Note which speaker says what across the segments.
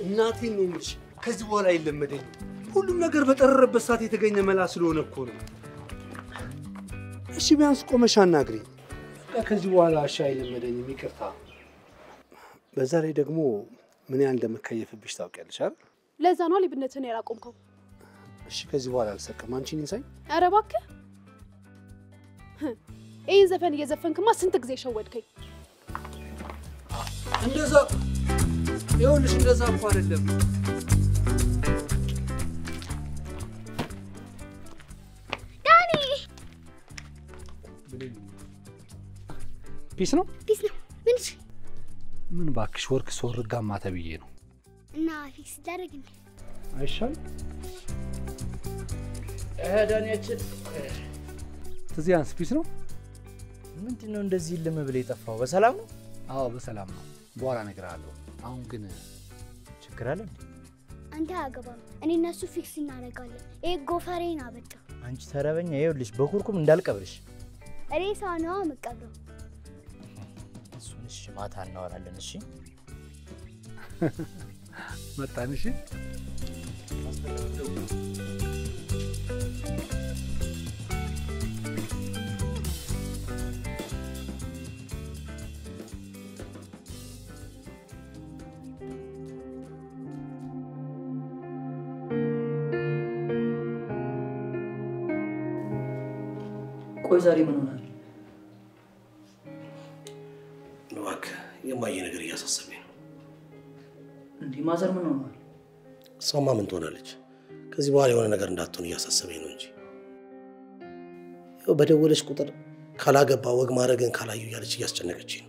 Speaker 1: እናቴን ነው የምልሽ። ከዚህ በኋላ አይለመደኝም። ሁሉም ነገር በጠረረበት ሰዓት የተገኘ መላ ስለሆነ እኮ ነው። እሺ ቢያንስ ቆመሽ አናግሪኝ። በቃ ከዚህ በኋላ እሺ አይለመደኝም፣ ይቅርታ። በዛ ላይ ደግሞ ምን ያህል እንደምከየፍብሽ ታውቂያለሽ አይደል?
Speaker 2: ለዛ ነው ሌብነትን ያላቆምከው።
Speaker 1: እሺ ከዚህ በኋላ አልሰቅም። አንቺን ይንሳኝ።
Speaker 2: ኧረ እባክህ ይህን ዘፈን እየዘፈንክማ ስንት ጊዜ ሸወድከኝ።
Speaker 1: እንደዛ ይኸውልሽ፣ እንደዛ እኮ አይደለም።
Speaker 3: ዳኒ
Speaker 1: ፒስ ነው
Speaker 3: ፒስ ነው። ምን እሺ?
Speaker 1: ምን እባክሽ፣ ወርክ ስወርጋማ ተብዬ ነው
Speaker 3: እና ፊክስ ይደረግ እንዴ?
Speaker 1: አይሻል?
Speaker 4: ዳንያችን
Speaker 1: ትዚያንስ ፒስ ነው?
Speaker 4: ምንድን ነው እንደዚህ ልም ብለህ የጠፋው? በሰላም ነው?
Speaker 1: አዎ በሰላም ነው። በኋላ እነግርሃለሁ። አሁን ግን
Speaker 4: ችግር አለ እንዴ?
Speaker 3: አንተ አያገባም። እኔ እነሱ ፊክስ እናደርጋለን። ይሄ ጎፈሬን አበጣ።
Speaker 4: አንቺ ተረበኛ፣ ይኸውልሽ በኩርኩም እንዳልቀብርሽ።
Speaker 3: ሬሳ ነዋ የምቀብረው።
Speaker 4: እሱን እሺ፣ ማታ እናወራለን። እሺ
Speaker 1: መጣን። እሺ
Speaker 5: ቆይ ዛሬ ምን ሆናል?
Speaker 6: እባክህ የማየ ነገር እያሳሰበኝ ነው።
Speaker 5: እንዲህ ማዘር ምን ሆኗል?
Speaker 6: እሷማ ምን ትሆናለች? ከዚህ በኋላ የሆነ ነገር እንዳትሆን እያሳሰበኝ ነው እንጂ ያው በደወለች ቁጥር ካላገባ ወግ ማድረግን ካላዩ እያለች እያስጨነቀች ነው።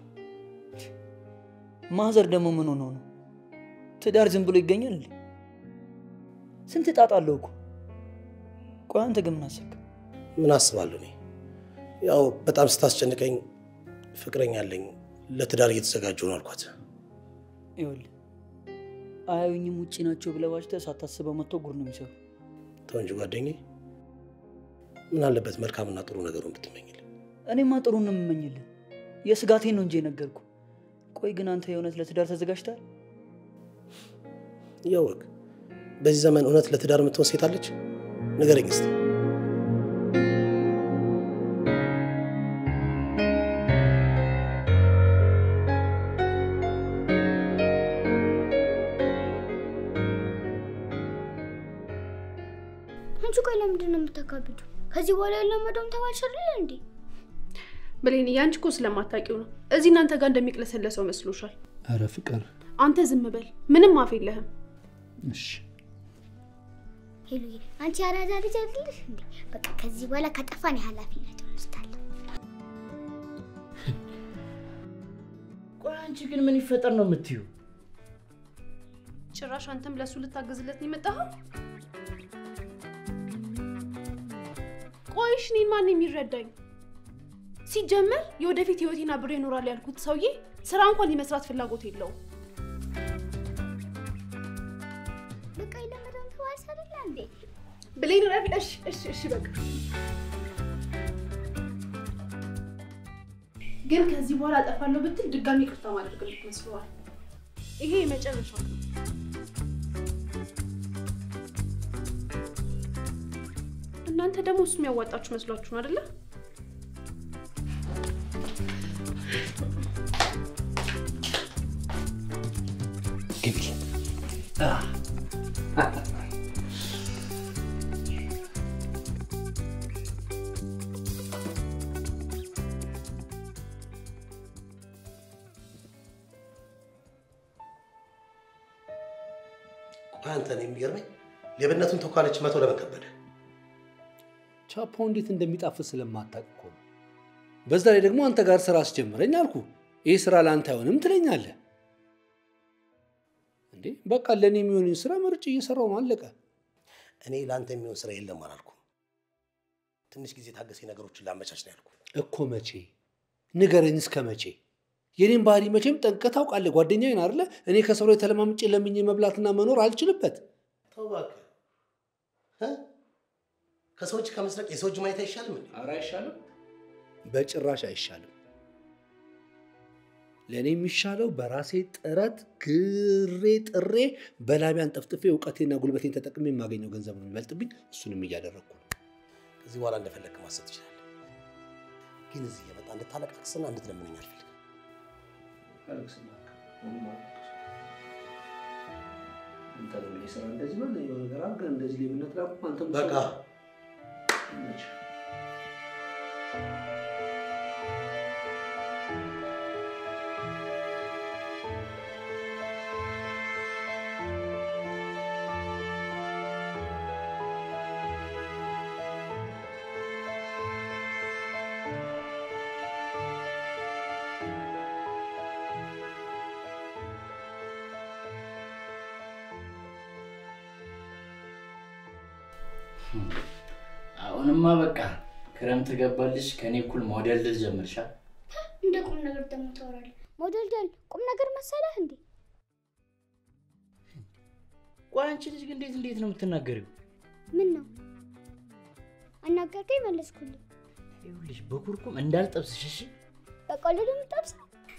Speaker 5: ማዘር ደግሞ ምን ሆነው ነው? ትዳር ዝም ብሎ ይገኛል እንዴ? ስንት ጣጣ አለው እኮ። ቆይ አንተ ግን ምን አሰብክ?
Speaker 6: ምን አስባለሁ እኔ ያው በጣም ስታስጨንቀኝ ፍቅረኛ አለኝ ለትዳር እየተዘጋጀሁ ነው አልኳት።
Speaker 5: ይኸውልህ አያዩኝም ውጪ ናቸው ብለህ ዋሽተህ ሳታስበው መጥቶ ጉድ ነው የሚሰሩ።
Speaker 6: ተው እንጂ ጓደኛዬ፣ ምን አለበት መልካምና ጥሩ ነገሩን ብትመኝልኝ።
Speaker 5: እኔማ ጥሩ ነው የምመኝልህ። የስጋቴን ነው እንጂ የነገርኩ። ቆይ ግን አንተ የእውነት ለትዳር ተዘጋጅተሃል?
Speaker 6: ያው ወግ በዚህ ዘመን እውነት ለትዳር የምትሆን ሴት አለች? ንገረኝ እስቲ።
Speaker 3: አንቺ ቆይ ለምንድን ነው የምታካብዱ? ከዚህ በኋላ የለመደውም ተባልሽ አይደል እንዴ?
Speaker 2: ብሌን ያንቺ እኮ ስለማታውቂው ነው። እዚህ እናንተ ጋር እንደሚቅለሰለሰው መስሎሻል።
Speaker 1: ኧረ ፍቅር
Speaker 2: አንተ ዝም በል፣ ምንም አፍ የለህም።
Speaker 1: እሺ
Speaker 3: ሄሉዬ አንቺ አራዳ ልጅ አይደለሽ እንዴ? በቃ ከዚህ በኋላ ከጠፋን የኃላፊነቱን ወስዳለሁ።
Speaker 4: ቆይ አንቺ ግን ምን ይፈጠር ነው የምትዩ?
Speaker 2: ጭራሽ አንተም ለእሱ ልታገዝለት ነው የመጣኸው? ቆይሽ እኔን ማን የሚረዳኝ? ሲጀመር የወደፊት ህይወቴን አብሬ ይኖራል ያልኩት ሰውዬ ስራ እንኳን የመስራት ፍላጎት የለውም።
Speaker 3: በቃ የለመደውም ተባልሽ አይደል እንዴ?
Speaker 2: ብሌን ረፊ፣ እሺ እሺ እሺ በቃ ግን ከዚህ በኋላ አጠፋለሁ ብትል ድጋሚ ይቅርታ ማድረግልህ መስሎሃል? ይሄ የመጨረሻው ነው። እናንተ ደግሞ እሱ የሚያዋጣችሁ መስሏችሁ ነው አይደለ?
Speaker 1: ግቢ።
Speaker 6: ቆይ አንተ ነው የሚገርመኝ ሌብነቱን ተኳለች መቶ ለምን ከበደ?
Speaker 1: ቻፓው እንዴት እንደሚጣፍጥ ስለማታውቅ እኮ ነው። በዛ ላይ ደግሞ አንተ ጋር ስራ አስጀምረኝ አልኩ። ይህ ስራ ለአንተ አይሆንም ትለኛለህ እንዴ? በቃ ለእኔ የሚሆንን ስራ መርጬ እየሰራው ነው፣ አለቀ።
Speaker 6: እኔ ለአንተ የሚሆን ስራ የለም አላልኩም። ትንሽ ጊዜ ታገሴ ነገሮችን ላመቻች ነው ያልኩ።
Speaker 1: እኮ መቼ ንገረኝ፣ እስከ መቼ? የኔን ባህሪ መቼም ጠንቅቀህ ታውቃለህ። ጓደኛዬን አይደለ? እኔ ከሰው ላይ ተለማምጬ ለምኜ መብላትና መኖር አልችልበት።
Speaker 6: ተው እባክህ እ? ከሰው እጅ ከመስረቅ የሰው እጅ ማየት አይሻልም እንዴ?
Speaker 1: ኧረ አይሻልም፣ በጭራሽ አይሻልም። ለእኔ የሚሻለው በራሴ ጥረት ግሬ ጥሬ በላቢያን ጠፍጥፌ እውቀቴና ጉልበቴን ተጠቅሜ የማገኘው ገንዘብ ነው የሚበልጥብኝ። እሱንም እያደረግኩ ነው።
Speaker 6: ከዚህ በኋላ እንደፈለግክ ማሰብ ትችላለህ። ግን እዚህ የመጣ እንድታለቃቅስና እንድትለምነኝ አልፈልግም። በቃ
Speaker 5: አሁንማ በቃ ክረምት ገባልሽ። ከኔ እኩል ሞዴል ልል ጀምርሻል።
Speaker 3: እንደ ቁም ነገር ደግሞ ታወራለህ። ሞደልደል ቁም ነገር መሰለህ እንዴ?
Speaker 5: ቆይ አንቺ ልጅ ግን እንዴት እንዴት ነው የምትናገሪው?
Speaker 3: ምን ነው አናገርከኝ መለስኩልህ።
Speaker 5: ይኸውልሽ በኩርኩም እንዳልጠብስሽ እሺ።
Speaker 3: በቀልድ የምጠብሰው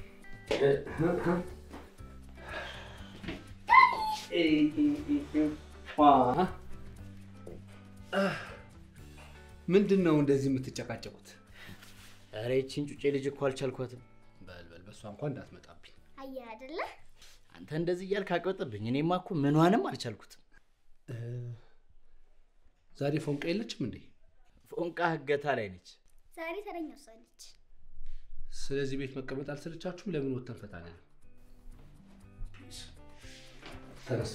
Speaker 1: ምንድን ነው እንደዚህ የምትጨቃጨቁት?
Speaker 5: ኧረ ይቺን ጩጬ ልጅ እኮ አልቻልኳትም።
Speaker 1: በልበል በእሷ እንኳን እንዳትመጣብኝ።
Speaker 3: አየህ አይደለ?
Speaker 5: አንተ እንደዚህ እያልክ አቀወጥብኝ። እኔማ እኮ ምኗንም አልቻልኩትም።
Speaker 1: ዛሬ ፎንቃ የለችም እንዴ?
Speaker 5: ፎንቃ ህገታ ላይ ነች።
Speaker 3: ዛሬ ተረኛ እሷ ነች።
Speaker 1: ስለዚህ ቤት መቀመጥ አልሰለቻችሁም? ለምን ወተን ፈታን? ተነሱ።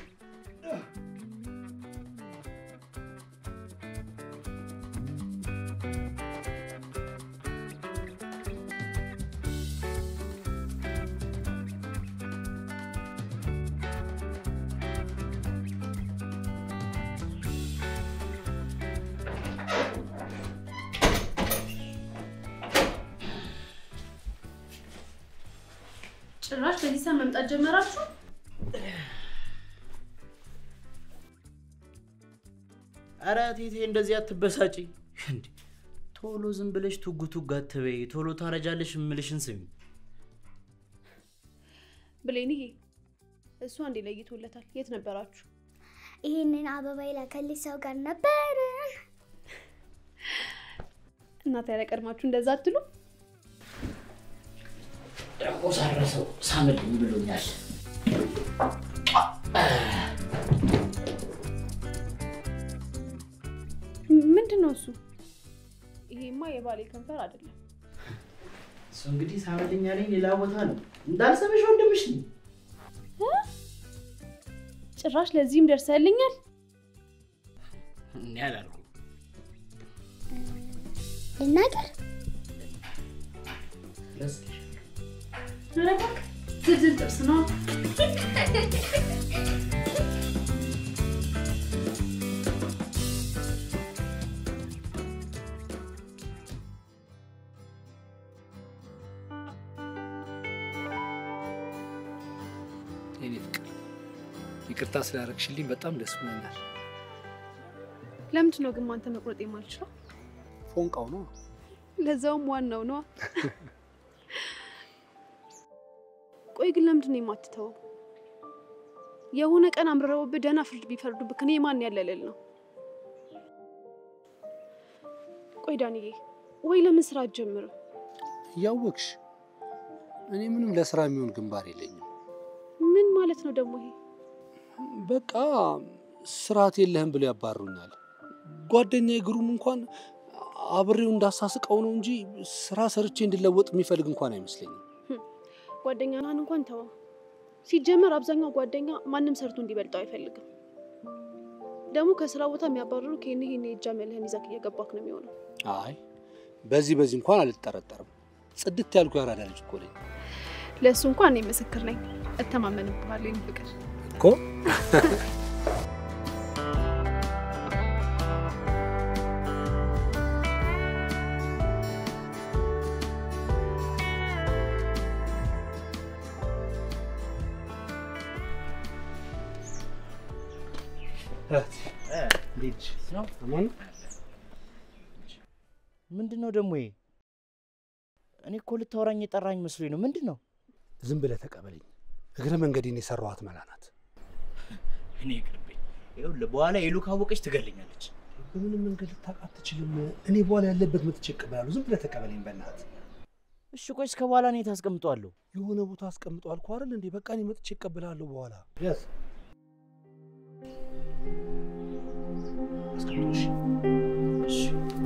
Speaker 2: ጭራሽ በዚህ ሰዓት መምጣት ጀመራችሁ?
Speaker 5: ኧረ ቴቴ እንደዚህ አትበሳጪ። እንዴ ቶሎ ዝም ብለሽ ቱግ ቱግ አትበይ። ቶሎ ታረጃለሽ እምልሽን ስሚ።
Speaker 2: ብሌንዬ እሱ አንዴ ለይቶለታል። የት ነበራችሁ?
Speaker 3: ይህንን አበባ የላከልኝ ሰው ጋር ነበር።
Speaker 2: እናት ያለ ቀድማችሁ እንደዛ አትሉ?
Speaker 5: ደግሞ ሳረሰው ሳምልኝ ብሎኛል።
Speaker 2: ምንድን ነው እሱ? ይሄማ የባሌ ከንፈር አይደለም።
Speaker 5: እሱ እንግዲህ ሳምልኝ ያለኝ ሌላ ቦታ ነው። እንዳልሰምሽ ወንድምሽ ነኝ።
Speaker 2: ጭራሽ ለዚህም ደርሰልኛል።
Speaker 5: እኔ አላልኩም።
Speaker 3: ልናገር
Speaker 5: ረስልሽ
Speaker 2: ኧረ እባክህ ዝልዝል ጥብስ ነው።
Speaker 1: የኔ ፍቅር ይቅርታ ስላደረግሽልኝ በጣም ደስ ብሎኛል።
Speaker 2: ለምንድን ነው ግን አንተ መቁረጥ የማልችለው?
Speaker 1: ፎንቃው ነው።
Speaker 2: ለዛውም ዋናው ነዋ። ቆይ ግን ለምንድን ነው የማትተወው? የሆነ ቀን አምርረውብህ ደህና ፍርድ ቢፈርዱብህ እኔ ማን ያለልል ነው? ቆይ ዳንዬ፣ ወይ ለምን ስራ አትጀምርም?
Speaker 1: እያወቅሽ እኔ ምንም ለስራ የሚሆን ግንባር የለኝም።
Speaker 2: ምን ማለት ነው ደግሞ ይሄ?
Speaker 1: በቃ ስርዓት የለህም ብለው ያባሩኛል። ጓደኛ ግሩም እንኳን አብሬው እንዳሳስቀው ነው እንጂ ስራ ሰርቼ እንድለወጥ የሚፈልግ እንኳን አይመስለኝም።
Speaker 2: ጓደኛህን እንኳን ተወው። ሲጀመር አብዛኛው ጓደኛ ማንም ሰርቶ እንዲበልጠው አይፈልግም። ደግሞ ከስራ ቦታ የሚያባርሩ ከኔ ይሄን የእጃ መልህን ይዘህ እየገባክ ነው የሚሆነው።
Speaker 1: አይ በዚህ በዚህ እንኳን አልጠረጠርም። ጽድት ያልኩ ያራዳ ልጅ እኮ ነኝ
Speaker 2: ለእሱ እንኳን እኔ ምስክር ነኝ። እተማመንብሃለሁ የኔ ፍቅር።
Speaker 1: እኮ።
Speaker 5: ነው
Speaker 1: አማን
Speaker 5: ምንድን ነው ደግሞ ይሄ? እኔ እኮ ልታወራኝ የጠራኝ መስሎኝ ነው። ምንድን ነው?
Speaker 1: ዝም ብለህ ተቀበለኝ። እግረ መንገዴን የሰራኋት መላ ናት።
Speaker 5: እኔ ይቅርብኝ። ይኸውልህ በኋላ የሉ ካወቀች ትገለኛለች።
Speaker 1: በምንም መንገድ ልታውቅ አትችልም። እኔ በኋላ ያለበት መጥቼ እቀበላለሁ። ዝም ብለህ ተቀበለኝ በእናትህ።
Speaker 5: እሺ ቆይ እስከ በኋላ እኔ ታስቀምጠዋለሁ።
Speaker 1: የሆነ ቦታ አስቀምጠው አልኩህ አይደል እንዴ? በቃ እኔ መጥቼ እቀበላለሁ በኋላ። ያዝ አስቀምጠው። እሺ
Speaker 5: እሺ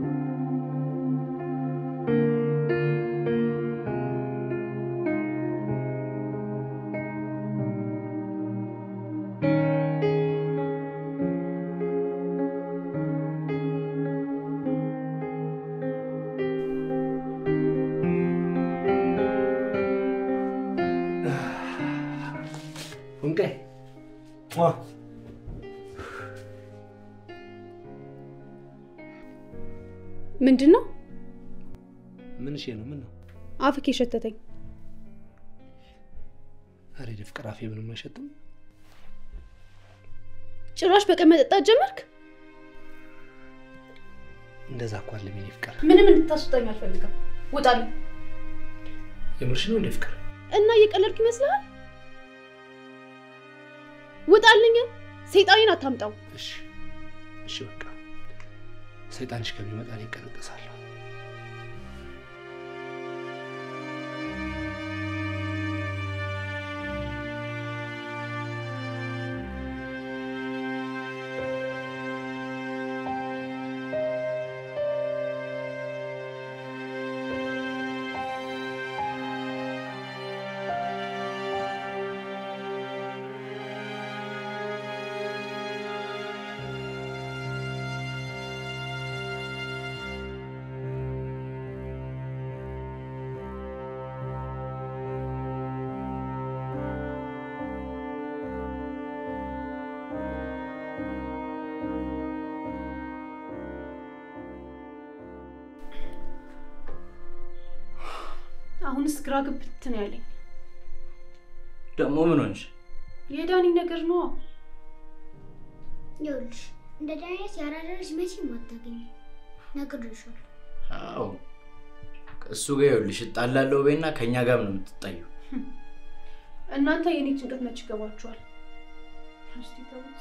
Speaker 1: ወንቄ
Speaker 2: ምንድን ነው
Speaker 1: ምን እሺ ነው? ምን ነው?
Speaker 2: አፍክ የሸተተኝ?
Speaker 1: ኧረ ፍቅር አፌ ምንም አይሸትም።
Speaker 2: ጭራሽ በቀን መጠጣት ጀመርክ?
Speaker 1: እንደዛ እኮ አለ የኔ ፍቅር።
Speaker 2: ምንም እንድታስወጣኝ አልፈልግም። ውጣልኝ።
Speaker 1: የምርሽ ነው እንዴ ፍቅር?
Speaker 2: እና እየቀለድኩ ይመስልሃል? ውጣልኝ። ሰይጣኔን አታምጣው።
Speaker 1: እሺ እሺ፣ በቃ ሰይጣንሽ ከሚመጣ እኔ እቀነጠሳለሁ።
Speaker 2: አሁንስ ግራ ግብት ነው ያለኝ።
Speaker 5: ደግሞ ምን ሆንሽ?
Speaker 2: የዳኒ ነገር ነዋ።
Speaker 3: ይኸውልሽ እንደ ዳይነት ያራዳልሽ መቼም አታገኝም። ነግሬሻለሁ።
Speaker 5: አዎ እሱ ጋር ይኸውልሽ እጣላለሁ በይና ከእኛ ጋር ነው የምትጣዩ።
Speaker 2: እናንተ የኔ ጭንቀት መች ይገባችኋል? እስቲ ተውት።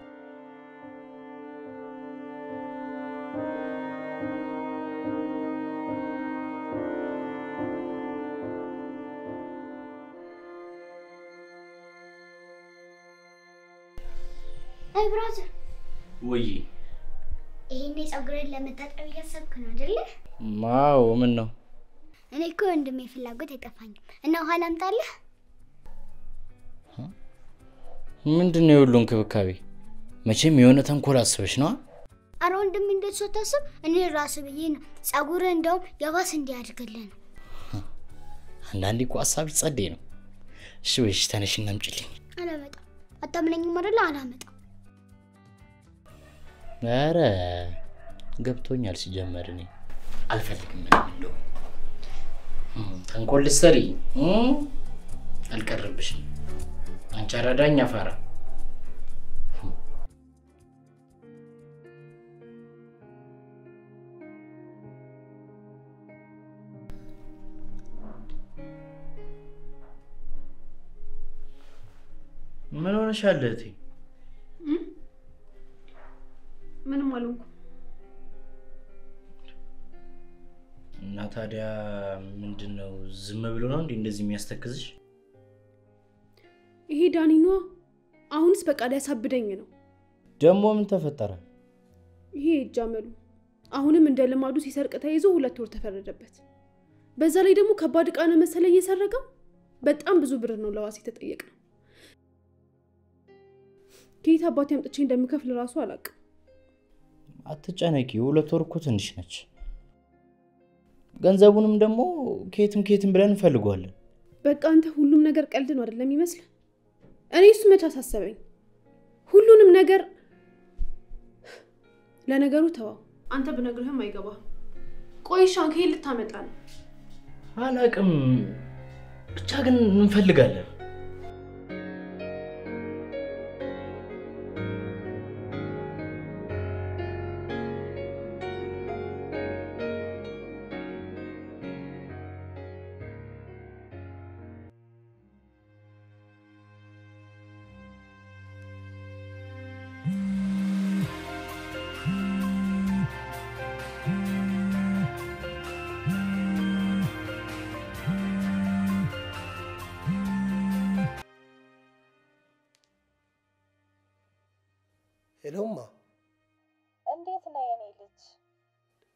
Speaker 3: አይ ብራዘር፣
Speaker 5: ውይ
Speaker 3: ይሄኔ ፀጉሬን ለመታጠብ እያሰብክ ነው አይደለ?
Speaker 5: ማው ምን ነው
Speaker 3: እኔ እኮ ወንድሜ ፍላጎት አይጠፋኝም እና ውሃ ላምጣልህ?
Speaker 5: ምንድን ነው የሁሉ እንክብካቤ? መቼም የሆነ ተንኮል አስበሽ ነዋ።
Speaker 3: አረ ወንድሜ እንደሱ አታስብ። እኔ ራሱ ብዬ ነው ፀጉርህ እንደውም የባስ እንዲያድግልህ ነው።
Speaker 5: አንዳንዴ እኮ ሀሳብ ጸዴ ነው። እሺ በይሽ ተነሽና አምጪልኝ።
Speaker 3: አላመጣም። አታምነኝም አይደለ? አላመጣም።
Speaker 5: ኧረ ገብቶኛል። ሲጀመር እኔ አልፈልግም ምንም እንደው እም፣ ተንኮል ልትሰሪ እም፣ አልቀረብሽም። አንቺ አራዳኝ አፋራ ምን ሆነሻል እህቴ?
Speaker 2: ምንም አልሆንኩም።
Speaker 5: እና ታዲያ ምንድን ነው ዝም ብሎ ነው እንዴ እንደዚህ የሚያስተክዝሽ?
Speaker 2: ይሄ ዳኒ ነዋ። አሁንስ በቃ ሊያሳብደኝ ነው።
Speaker 5: ደግሞ ምን ተፈጠረ?
Speaker 2: ይሄ ይጃመሉ አሁንም እንደ ልማዱ ሲሰርቅ ተይዞ ሁለት ወር ተፈረደበት። በዛ ላይ ደግሞ ከባድ ዕቃ ነው መሰለኝ የሰረቀው። በጣም ብዙ ብር ነው ለዋስ የተጠየቅነው። ከየት አባቴ አምጥቼ እንደምከፍል እራሱ አላውቅም።
Speaker 5: አትጨነቂ፣ ሁለት ወር እኮ ትንሽ ነች። ገንዘቡንም ደግሞ ከየትም ከየትም ብለን እንፈልገዋለን።
Speaker 2: በቃ አንተ ሁሉም ነገር ቀልድ ነው አይደለም ይመስል። እኔ እሱ መች አሳሰበኝ። ሁሉንም ነገር ለነገሩ ተዋው። አንተ ብነግርህም አይገባም። ቆይሻን ከየት ልታመጣ ነው?
Speaker 5: አላቅም፣ ብቻ ግን እንፈልጋለን።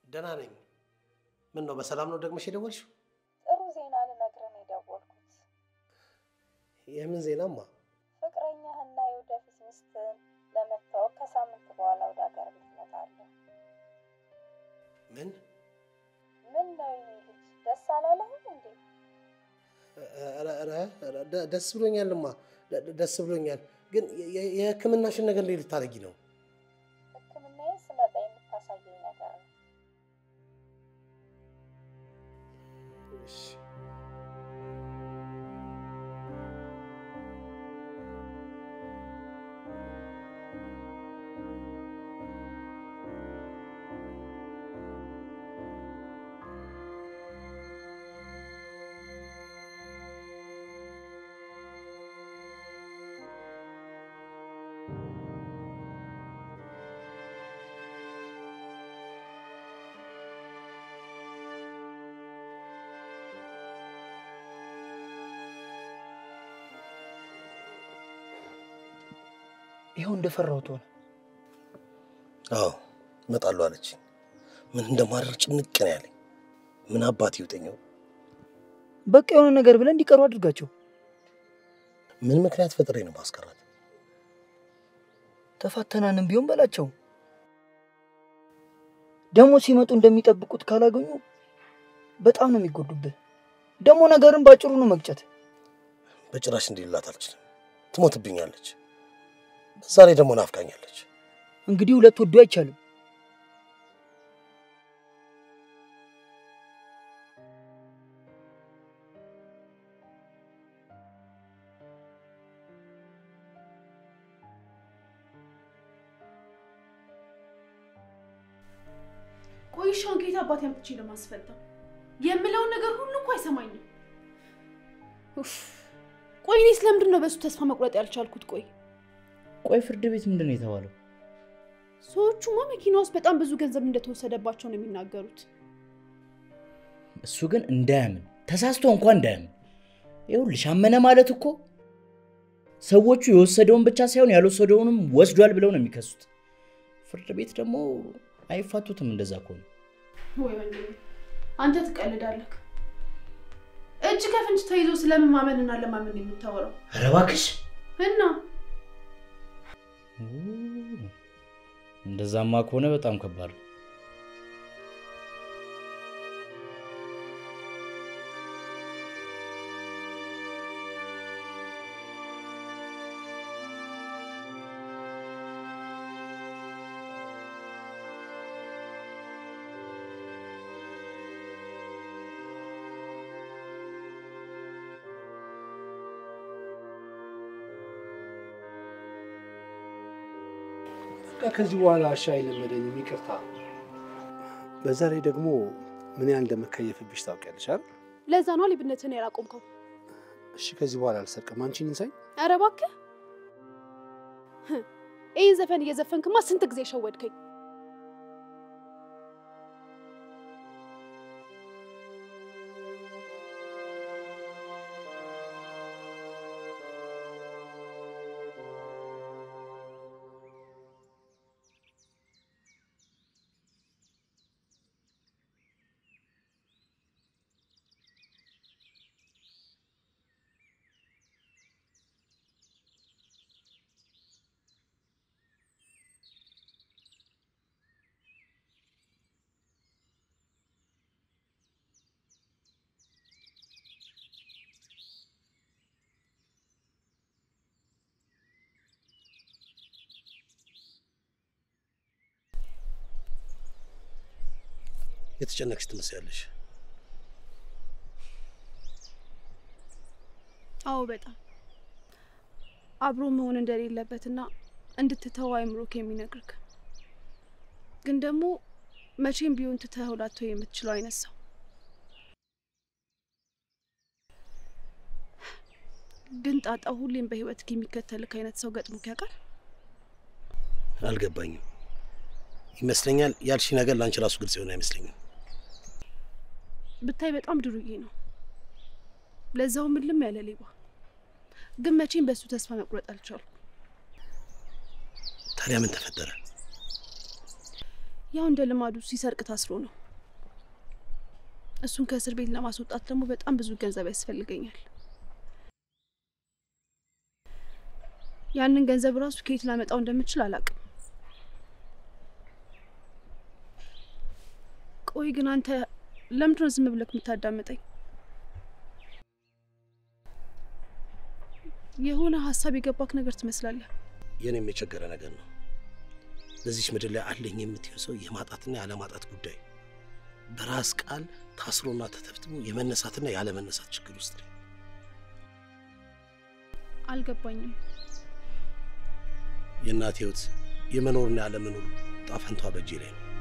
Speaker 6: ደህና ነኝ። ምን ነው በሰላም ነው ደግመሽ የደወልሽው?
Speaker 7: ጥሩ ዜና ልነግርህ ነው የደወልኩት።
Speaker 6: የምን ዜናማ?
Speaker 7: ፍቅረኛህና የወደፊት ሚስትህን ለመታወቅ ከሳምንት በኋላ ወደ ሀገር ትመጣለህ።
Speaker 6: ምን?
Speaker 7: ምን ነው የኔ ልጅ ደስ አላለህም እንዴ?
Speaker 6: ኧረ፣ ኧረ፣ ኧረ፣ ደ- ደስ ብሎኛልማ፣ ደ- ደ- ደስ ብሎኛል። ግን የ- የ- የሕክምናሽን ነገር እንዴት ልታደርጊ ነው?
Speaker 7: ሕክምናዬ ስመጣ የምታሳየኝ ነገር ነው።
Speaker 6: እሺ።
Speaker 5: ይኸው እንደፈራሁት ሆነ።
Speaker 6: አዎ እመጣለሁ አለችኝ። ምን እንደማደርግ ጭንቅ ነው ያለኝ። ምን አባት ይውጠኛው?
Speaker 5: በቃ የሆነ ነገር ብለን እንዲቀሩ አድርጋቸው።
Speaker 6: ምን ምክንያት ፈጥሬ ነው ማስቀራት?
Speaker 5: ተፋተናንም ቢሆን በላቸው። ደግሞ ሲመጡ እንደሚጠብቁት ካላገኙ በጣም ነው የሚጎዱብህ። ደግሞ ነገርን ባጭሩ ነው መግጨት።
Speaker 6: በጭራሽ እንዲልላት አልችልም። ትሞትብኛለች። በዛ ላይ ደግሞ ናፍቃኛለች።
Speaker 5: እንግዲህ ሁለት ወዶ አይቻልም።
Speaker 2: ቆይሻውን ከየት አባት ያምጥቼ ለማስፈታው የምለውን ነገር ሁሉ እኮ አይሰማኝም። ኡፍ! ቆይ እኔ ስለምንድን ነው በእሱ ተስፋ መቁረጥ ያልቻልኩት? ቆይ
Speaker 5: ቆይ ፍርድ ቤት ምንድን ነው የተባለው?
Speaker 2: ሰዎቹማ መኪና ውስጥ በጣም ብዙ ገንዘብ እንደተወሰደባቸው ነው የሚናገሩት።
Speaker 5: እሱ ግን እንዳያምን ተሳስቶ እንኳን እንዳያምን። ይኸውልሽ አመነ ማለት እኮ ሰዎቹ የወሰደውን ብቻ ሳይሆን ያልወሰደውንም ወስዷል ብለው ነው የሚከሱት። ፍርድ ቤት ደግሞ አይፋቱትም እንደዛ ከሆነ።
Speaker 2: ወይ ወንድሜ አንተ ትቀልዳለህ። እጅ ከፍንጅ ተይዞ ስለምን ማመንና ለማመን ነው የምታወራው?
Speaker 5: ኧረ እባክሽ
Speaker 2: እና
Speaker 5: እንደዛማ ከሆነ በጣም ከባድ ነው።
Speaker 1: በቃ ከዚህ በኋላ እሺ አይለመደኝም፣ ይቅርታ። በዛ ላይ ደግሞ ምን ያህል እንደምከየፍብሽ ታውቂያለሽ አይደል?
Speaker 2: ለዛ ነው ሌብነትን ያላቆምከው።
Speaker 1: እሺ ከዚህ በኋላ አልሰርቅም። አንቺን እንሳኝ።
Speaker 2: ኧረ እባክህ ህ፣ ይህን ዘፈን እየዘፈንክማ ስንት ጊዜ ሸወድከኝ።
Speaker 6: የተጨነቅሽ ትመስያለሽ።
Speaker 2: አዎ በጣም አብሮ መሆን እንደሌለበትና እንድትተው አይምሮክ የሚነግርክ ግን ደግሞ መቼም ቢሆን ትተኸው ላተው የምትችለው አይነት ሰው ግን ጣጣው ሁሌም በህይወትክ የሚከተልክ አይነት ሰው ገጥሞክ ያውቃል?
Speaker 6: አልገባኝም። ይመስለኛል ያልሽ ነገር ለአንቺ ራሱ ግልጽ የሆነ አይመስለኝም።
Speaker 2: ብታይ በጣም ድሩዬ ነው፣ ለዛው ምልም ያለ ሌባ። ግን መቼም በእሱ ተስፋ መቁረጥ አልቻልኩም።
Speaker 6: ታዲያ ምን ተፈጠረ?
Speaker 2: ያው እንደ ልማዱ ሲሰርቅ ታስሮ ነው። እሱን ከእስር ቤት ለማስወጣት ደግሞ በጣም ብዙ ገንዘብ ያስፈልገኛል። ያንን ገንዘብ ራሱ ከየት ላመጣው እንደምችል አላውቅም። ቆይ ግን አንተ ለምንድን ነው ዝም ብለህ የምታዳምጠኝ? የሆነ ሀሳብ የገባክ ነገር ትመስላለህ።
Speaker 6: የኔም የቸገረ ነገር ነው። በዚች ምድር ላይ አለኝ የምትይው ሰው የማጣትና ያለማጣት ጉዳይ በራስ ቃል ታስሮና ተተብትቦ የመነሳትና ያለመነሳት ችግር ውስጥ ነኝ።
Speaker 2: አልገባኝም።
Speaker 6: የእናቴ ሕይወት የመኖርና ያለመኖር ጣፈንቷ በእጄ ላይ ነው።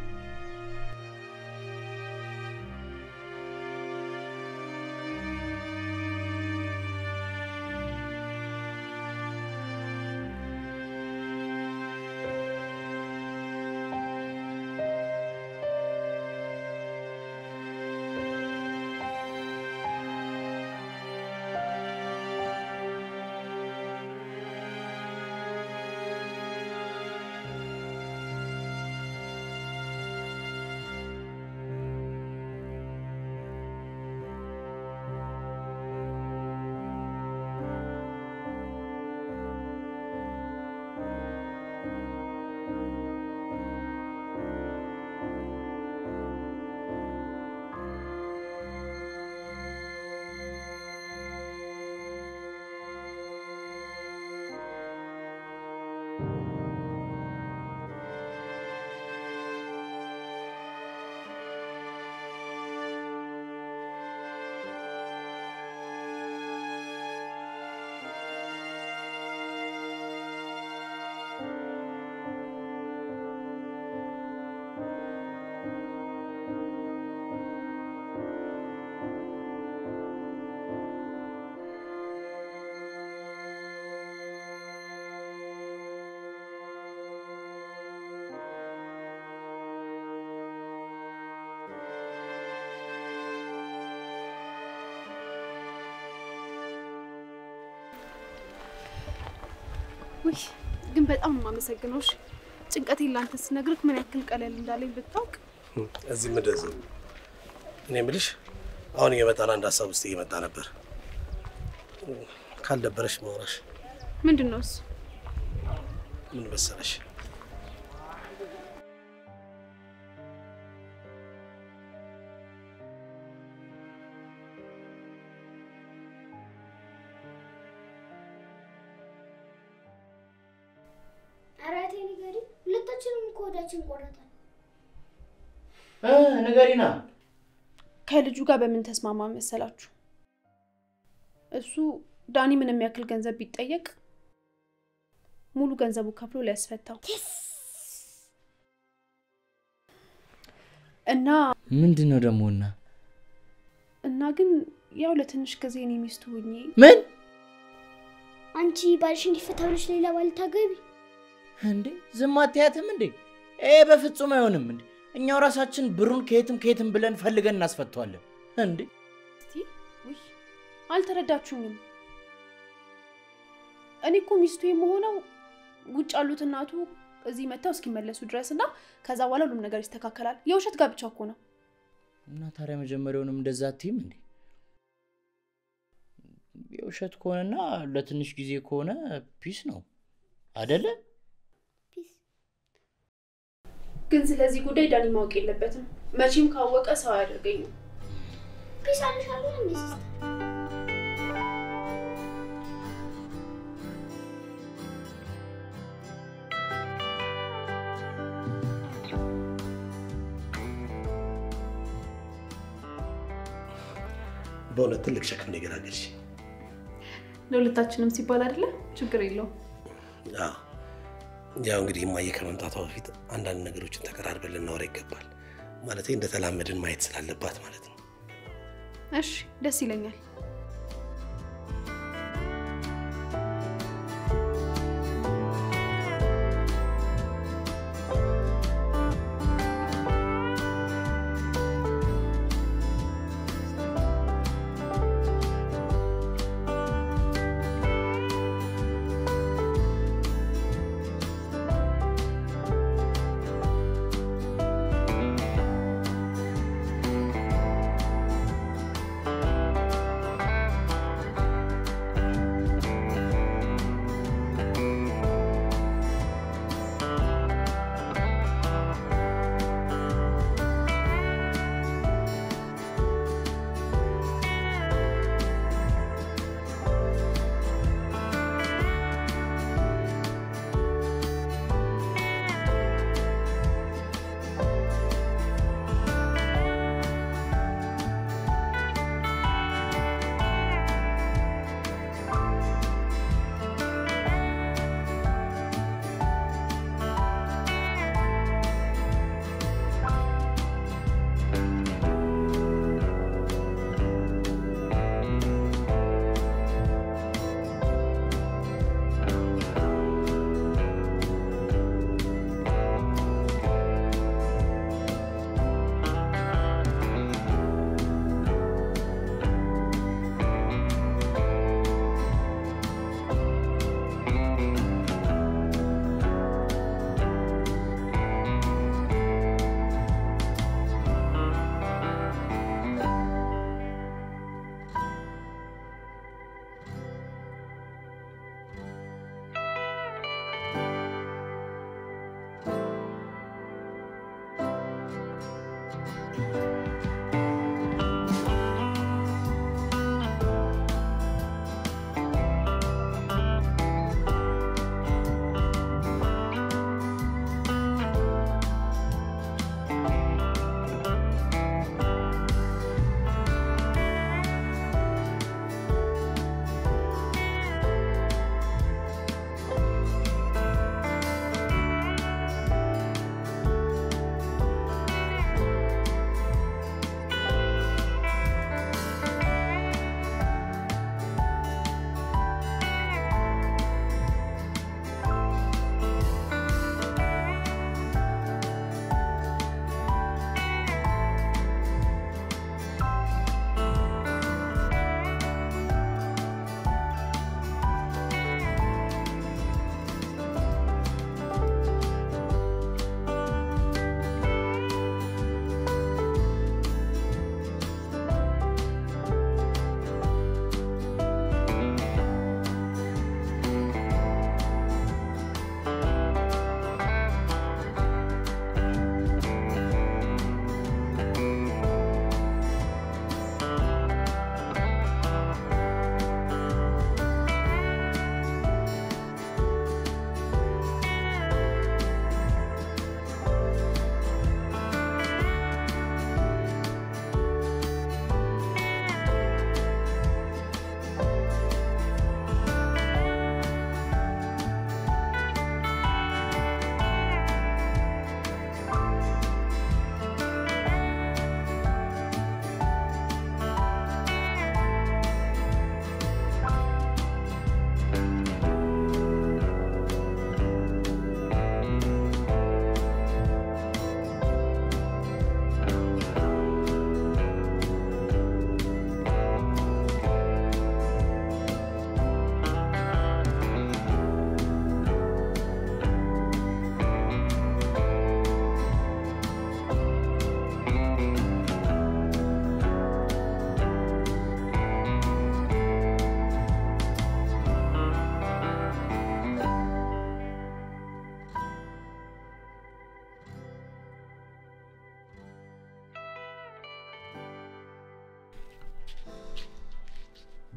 Speaker 2: ውይ ግን በጣም ነው የማመሰግነው። እሺ ጭንቀቴን ላንተ ስነግርህ ምን ያክል ቀለል እንዳለኝ ብታውቅ።
Speaker 6: እዚህ ምደዝ እኔ የምልሽ አሁን እየመጣን አንድ ሀሳብ ውስጥ እየመጣ ነበር። ካልደበረሽ ማውራሽ
Speaker 2: ምንድን ነው እሱ?
Speaker 6: ምን መሰለሽ፣
Speaker 3: ኧረ እቴ ንገሪ፣ ሁለታችንም እኮ ሆዳችን ቆረጠን።
Speaker 5: ንገሪና።
Speaker 2: ከልጁ ጋር በምን ተስማማ መሰላችሁ? እሱ ዳኒ ምንም ያክል ገንዘብ ቢጠየቅ ሙሉ ገንዘቡ ከፍሎ ሊያስፈታው እና
Speaker 5: ምንድን ነው ደግሞ እና
Speaker 2: እና ግን ያው ለትንሽ ጊዜ እኔ ሚስቱ ሁኜ
Speaker 5: ምን
Speaker 3: አንቺ ባልሽ እንዲፈታ ብለሽ ሌላ ባል ታገቢ?
Speaker 5: እንዴ ዝም አትያትም እንዴ? ይሄ በፍጹም አይሆንም እንዴ! እኛው ራሳችን ብሩን ከየትም ከየትም ብለን ፈልገን እናስፈተዋለን እንዴ!
Speaker 2: እስቲ ውይ አልተረዳችሁኝም። እኔ እኮ ሚስቱ የምሆነው ውጭ ያሉት እናቱ እዚህ መጥተው እስኪመለሱ ድረስ እና ከዛ በኋላ ሁሉም ነገር ይስተካከላል። የውሸት ጋብቻ እኮ ነው።
Speaker 5: እና ታዲያ መጀመሪያውንም እንደዛ አትይም እንዴ? የውሸት ከሆነና ለትንሽ ጊዜ ከሆነ ፒስ ነው አደለ?
Speaker 3: ፒስ
Speaker 2: ግን ስለዚህ ጉዳይ ዳኒ ማወቅ የለበትም። መቼም ካወቀ ሰው አያደርገኝም።
Speaker 3: ፒስ አልሻለሁ እንዴ ሲስተር?
Speaker 6: በእውነት ትልቅ ሸክም ነው የገላገልሽ።
Speaker 2: ለሁለታችንም ሲባል አይደለ? ችግር የለውም።
Speaker 6: አዎ፣ ያው እንግዲህ እማዬ ከመምጣቷ በፊት አንዳንድ ነገሮችን ተቀራርበን ልናወራ ይገባል። ማለት እንደተላመድን ማየት ስላለባት ማለት ነው።
Speaker 2: እሺ፣ ደስ ይለኛል።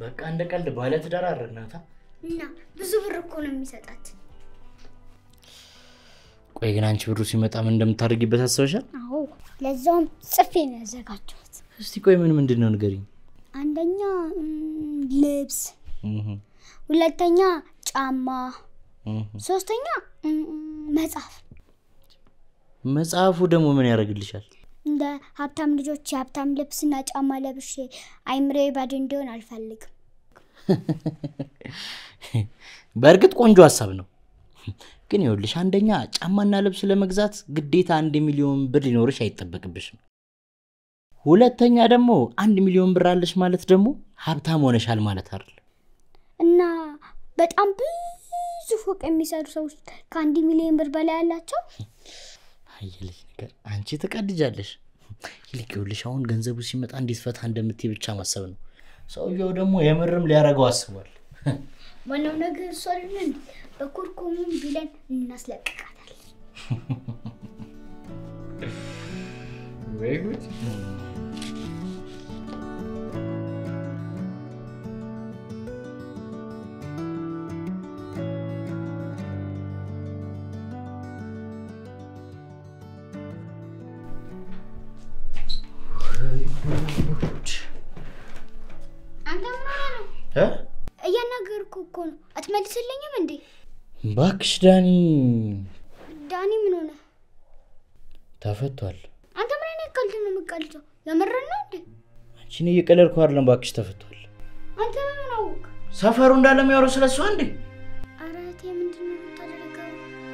Speaker 5: በቃ እንደ ቀልድ ባለትዳር አደረግናታ።
Speaker 3: እና ብዙ ብር እኮ ነው የሚሰጣት።
Speaker 5: ቆይ ግን አንቺ ብሩ ሲመጣ ምን እንደምታደርጊበት አስበሻል?
Speaker 3: አዎ ለዛውም ጽፌ ነው ያዘጋጀሁት።
Speaker 5: እስቲ ቆይ ምን ምንድን ነው ንገሪኝ።
Speaker 3: አንደኛ ም፣ ልብስ፣
Speaker 5: እህ፣
Speaker 3: ሁለተኛ ጫማ፣
Speaker 5: እህ።
Speaker 3: ሶስተኛ ም፣ መጽሐፍ።
Speaker 5: መጽሐፉ ደግሞ ምን ያደርግልሻል?
Speaker 3: እንደ ሀብታም ልጆች የሀብታም ልብስና ጫማ ለብሼ አይምሬ ባዶ እንዲሆን አልፈልግም።
Speaker 5: በእርግጥ ቆንጆ ሀሳብ ነው። ግን ይኸውልሽ አንደኛ ጫማና ልብስ ለመግዛት ግዴታ አንድ ሚሊዮን ብር ሊኖርሽ አይጠበቅብሽም። ሁለተኛ ደግሞ አንድ ሚሊዮን ብር አለሽ ማለት ደግሞ ሀብታም ሆነሻል ማለት አይደል።
Speaker 3: እና በጣም ብዙ ፎቅ የሚሰሩ ሰዎች ከአንድ ሚሊዮን ብር በላይ ያላቸው
Speaker 5: አየልሽ ነገር አንቺ ትቀድጃለሽ። ይልቅ ይኸውልሽ አሁን ገንዘቡ ሲመጣ እንዴት ፈታ እንደምትይ ብቻ ማሰብ ነው። ሰውየው ደግሞ የምርም ሊያደርገው አስቧል።
Speaker 3: ዋናው ነገር እሷ አይደለን በኮርኮሙን ቢለን እናስለቅቃታለን።
Speaker 5: ወይ ጉድ!
Speaker 3: አንተ ምን ሆነህ ነው?
Speaker 5: እ?
Speaker 3: እያናገርኩ እኮ ነው። አትመልስልኝም እንዴ?
Speaker 5: እባክሽ ዳኒ
Speaker 3: ዳኒ ምን ሆነ?
Speaker 5: ተፈቷል።
Speaker 3: አንተ ምን አይነት ቀልድ ነው የምትቀልደው? የምርን ነው እንዴ?
Speaker 5: አንቺን እየቀለድኩ አይደለም። እባክሽ ተፈቷል።
Speaker 3: አንተ ምን አወቅ?
Speaker 5: ሰፈሩ እንዳለ የሚያወሩ ስለሱ አንዴ
Speaker 3: ኧረ እህቴ ምንድን ነው የምታደርገው?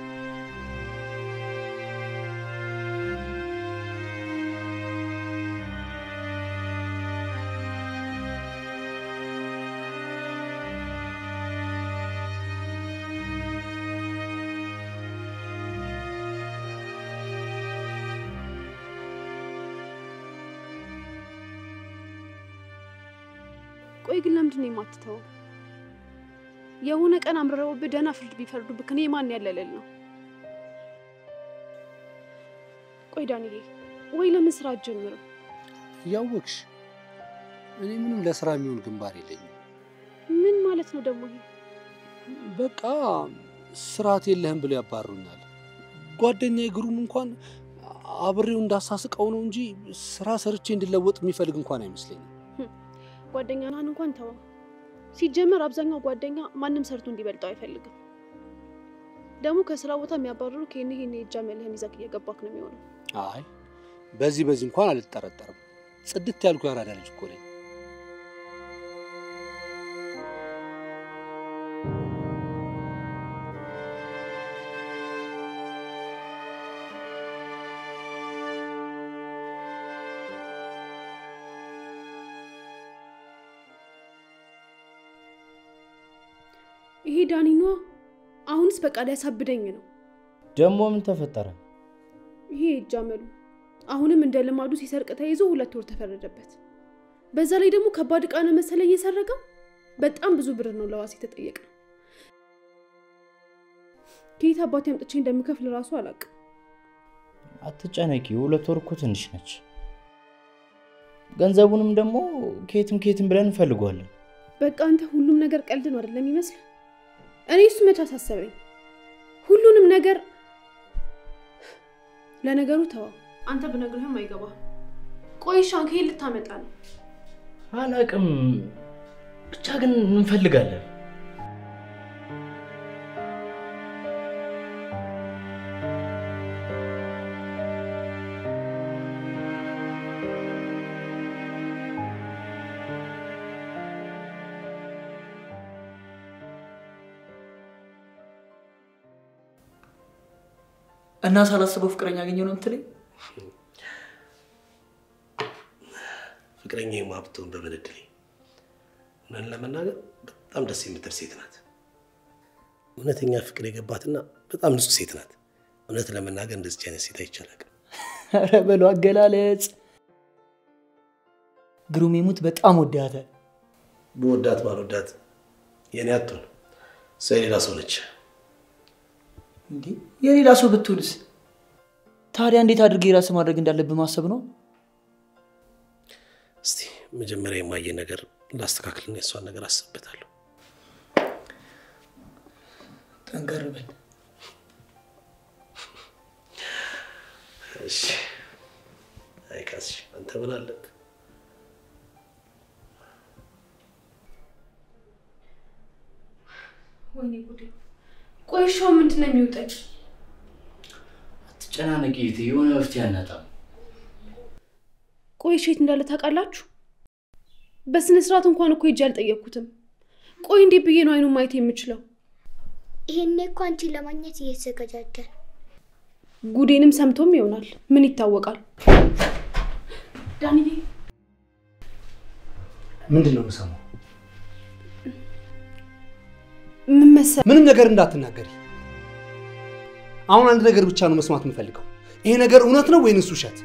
Speaker 2: ቆይ ግን ለምንድን ነው የማትተወው? የሆነ ቀን አምርረውብህ ደህና ፍርድ ቢፈርዱብህ ከኔ ማን ያለለል ነው? ቆይ ዳንዬ፣ ወይ ለምን ስራ አትጀምርም?
Speaker 1: እያወቅሽ እኔ ምንም ለስራ የሚሆን ግንባር የለኝም።
Speaker 2: ምን ማለት ነው ደግሞ ይሄ?
Speaker 1: በቃ ስርዓት የለህም ብሎ ያባሩኛል። ጓደኛዬ ግሩም እንኳን አብሬው እንዳሳስቀው ነው እንጂ ስራ ሰርቼ እንድለወጥ የሚፈልግ እንኳን አይመስለኝም።
Speaker 2: ጓደኛህን እንኳን ተወው። ሲጀመር አብዛኛው ጓደኛ ማንም ሰርቶ እንዲበልጠው አይፈልግም። ደግሞ ከስራ ቦታ የሚያባርሩ ከኔ ይሄን የእጃ መልህን ይዘህ እየገባክ ነው የሚሆነው።
Speaker 1: አይ በዚህ በዚህ እንኳን አልጠረጠርም። ጽድት ያልኩ ያራዳ ልጅ እኮ ነኝ።
Speaker 2: ይሄ ዳኒ ነዋ። አሁንስ በቃ ሊያሳብደኝ ነው።
Speaker 5: ደግሞ ምን ተፈጠረ?
Speaker 2: ይሄ የእጅ አመሉ አሁንም እንደ ልማዱ ሲሰርቅ ተይዞ ሁለት ወር ተፈረደበት። በዛ ላይ ደግሞ ከባድ ዕቃ ነው መሰለኝ የሰረቀው። በጣም ብዙ ብር ነው ለዋስ የተጠየቀ። ከየት አባቴ አምጥቼ እንደምከፍል ራሱ አላውቅም።
Speaker 5: አትጨነቂ፣ ሁለት ወር እኮ ትንሽ ነች። ገንዘቡንም ደግሞ ከየትም ከየትም ብለን እንፈልገዋለን።
Speaker 2: በቃ አንተ ሁሉም ነገር ቀልድ ነው አይደለም ይመስል። እኔ እሱ መች አሳሰበኝ። ሁሉንም ነገር ለነገሩ ተዋው። አንተ ብነግርህም አይገባ። ቆይ እሺ፣ አሁን ከየት ልታመጣ ነው?
Speaker 5: አላቅም፣ ብቻ ግን እንፈልጋለን።
Speaker 8: እና ሳላስበው ፍቅረኛ ያገኘ ነው የምትለኝ?
Speaker 6: ፍቅረኛ ማብተውን በምን እድሌ። እውነትን ለመናገር በጣም ደስ የምትል ሴት ናት። እውነተኛ ፍቅር የገባትና በጣም ንጹህ ሴት ናት። እውነት ለመናገር እንደዚች አይነት ሴት አይቻላል።
Speaker 8: ኧረ በለው አገላለጽ። ግሩሜ ሙት በጣም ወዳታል።
Speaker 6: በወዳት ባልወዳት የኔ አትሆን፣ እሷ የሌላ ሰው ነች።
Speaker 8: እንዴ የሌላ ሰው ብትሆንስ? ታዲያ እንዴት አድርጌ ራስ ማድረግ እንዳለብህ ማሰብ ነው።
Speaker 6: እስቲ መጀመሪያ የማየ ነገር ላስተካክልና የሷን ነገር አስብበታለሁ።
Speaker 8: ጠንከር በል።
Speaker 6: እሺ። አይ ካስሽ፣ አንተ ምን አለብህ?
Speaker 2: ወይኔ ጉዴ! ቆይሻው ምንድን ነው የሚውጠኝ?
Speaker 5: አትጨናነቂ እህቴ፣ የሆነ መፍትሄ አናጣም።
Speaker 2: ቆይሽ የት እንዳለ ታውቃላችሁ? በስነ ስርዓት እንኳን እኮ ሄጄ አልጠየቅኩትም። ቆይ እንዴት ብዬ ነው አይኑን ማየት የምችለው?
Speaker 3: ይሄኔ እኮ አንቺን ለማግኘት እየተዘጋጀን
Speaker 2: ጉዴንም ሰምቶም ይሆናል። ምን ይታወቃል? ዳንዬ
Speaker 1: ምንድን ነው የምሰማው?
Speaker 2: ምን መሰ-
Speaker 1: ምንም ነገር እንዳትናገሪ። አሁን አንድ ነገር ብቻ ነው መስማት የምፈልገው። ይሄ ነገር እውነት ነው ወይንስ ውሸት?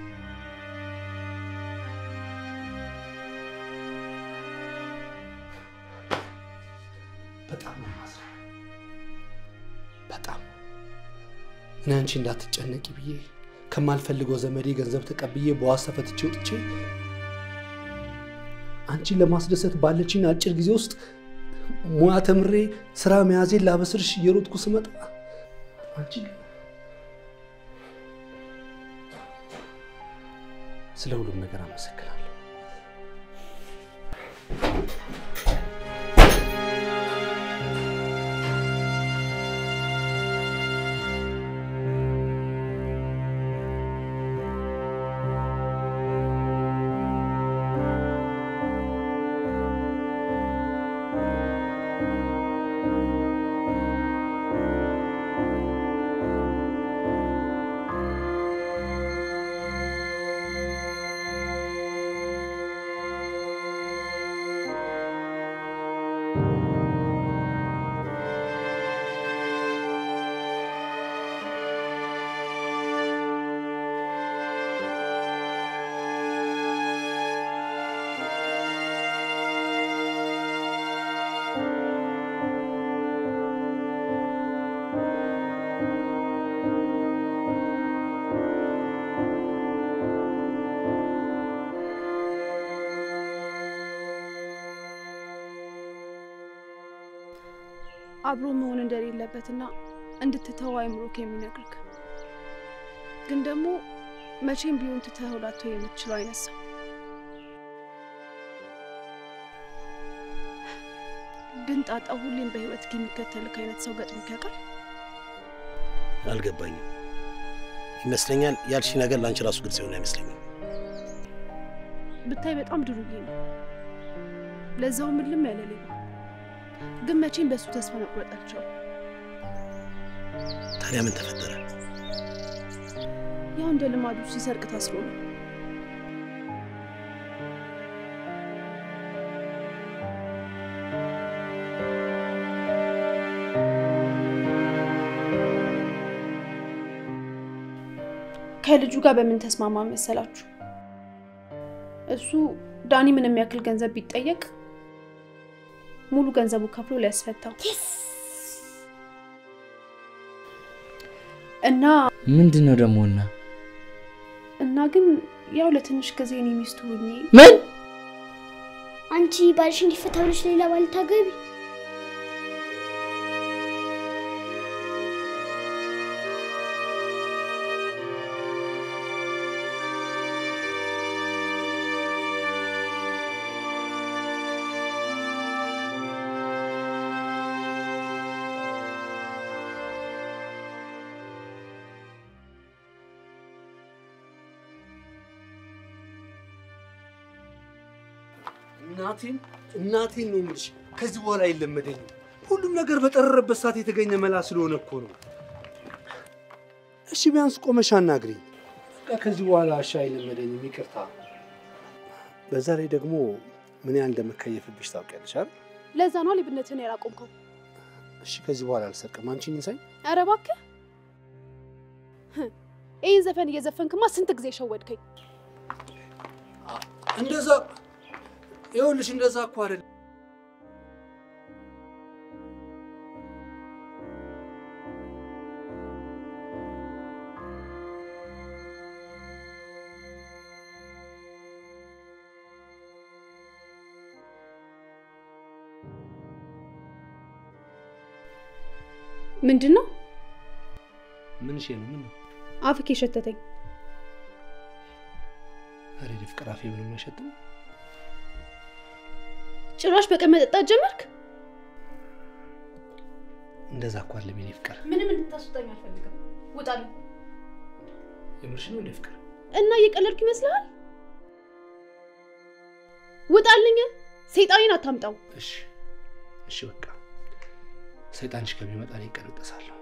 Speaker 1: በጣም ነው የማዝነው። በጣም እኔ አንቺ እንዳትጨነቂ ብዬ ከማልፈልገው ዘመዴ ገንዘብ ተቀብዬ በዋስ ተፈትቼ ወጥቼ አንቺን ለማስደሰት ባለችኝ አጭር ጊዜ ውስጥ ሙያ ተምሬ ስራ መያዜን ላበስርሽ እየሮጥኩ ስመጣ አንቺ ግን ስለ ሁሉም ነገር አመሰግናለሁ።
Speaker 2: አብሮ መሆን እንደሌለበትና እንድትተው አይምሮክ የሚነግርክ ግን ደግሞ መቼም ቢሆን ትተኸው ላትተው የምትችለው አይነት ሰው ግን ጣጣው ሁሌም በህይወት የሚከተልክ አይነት ሰው ገጥሞክ ያውቃል?
Speaker 6: አልገባኝም። ይመስለኛል ያልሽ ነገር ለአንቺ ራሱ ግልጽ የሆነ አይመስለኝም።
Speaker 2: ብታይ በጣም ድሩዬ ነው። ለዛው ምልም ያለ ሌባ። ግን መቼም በእሱ ተስፋ መቁረጥ አልቻልኩም።
Speaker 6: ታዲያ ምን ተፈጠረ?
Speaker 2: ያው እንደ ልማዱ ሲሰርቅ ታስሮ ነው። ከልጁ ጋር በምን ተስማማ መሰላችሁ? እሱ ዳኒ ምንም ያክል ገንዘብ ቢጠየቅ ሙሉ ገንዘቡ ከፍሎ ሊያስፈታው እና
Speaker 5: ምንድን ነው ደግሞ እና
Speaker 2: እና ግን ያው ለትንሽ ጊዜ እኔ ሚስቱ ሆኜ
Speaker 5: ምን
Speaker 3: አንቺ ባልሽ እንዲፈታ ብለሽ ሌላ ባል ታገቢ?
Speaker 1: እናቴን እናቴን ነው የምልሽ። ከዚህ በኋላ አይለመደኝም። ሁሉም ነገር በጠረረበት ሰዓት የተገኘ መላ ስለሆነ እኮ ነው። እሺ ቢያንስ ቆመሽ አናግሪኝ። በቃ ከዚህ በኋላ እሺ አይለመደኝም፣ ይቅርታ። በዛ ላይ ደግሞ ምን ያህል እንደምከየፍብሽ ታውቂያለሽ አይደል?
Speaker 2: ለዛ ነው ሌብነትን ያላቆምከው።
Speaker 1: እሺ ከዚህ በኋላ አልሰርቅም። አንቺን ይንሳኝ።
Speaker 2: ኧረ እባክህ ይህን ዘፈን እየዘፈንክማ ስንት ጊዜ ሸወድከኝ።
Speaker 1: እንደዛ ይኸውልሽ፣ እንደዛ እኮ አይደለም።
Speaker 2: ምንድን ነው
Speaker 1: ምን ሽ ነው? ምን ነው?
Speaker 2: አፍክ የሸተተኝ?
Speaker 1: ኧረ ፍቅር አፌ ምንም አይሸትም።
Speaker 2: ጭራሽ በቀን መጠጣት ጀመርክ?
Speaker 1: እንደዛ እኮ አለ የኔ ፍቅር።
Speaker 2: ምንም እንድታስወጣኝ አልፈልግም። ውጣልኝ።
Speaker 1: የምርሽ ነው እንደ ፍቅር?
Speaker 2: እና እየቀለድኩ ይመስልሃል? ውጣልኝ። ሰይጣኔን አታምጣው።
Speaker 1: እሺ እሺ፣ በቃ ሰይጣንሽ ከሚመጣ እኔ እቀነጠሳለሁ።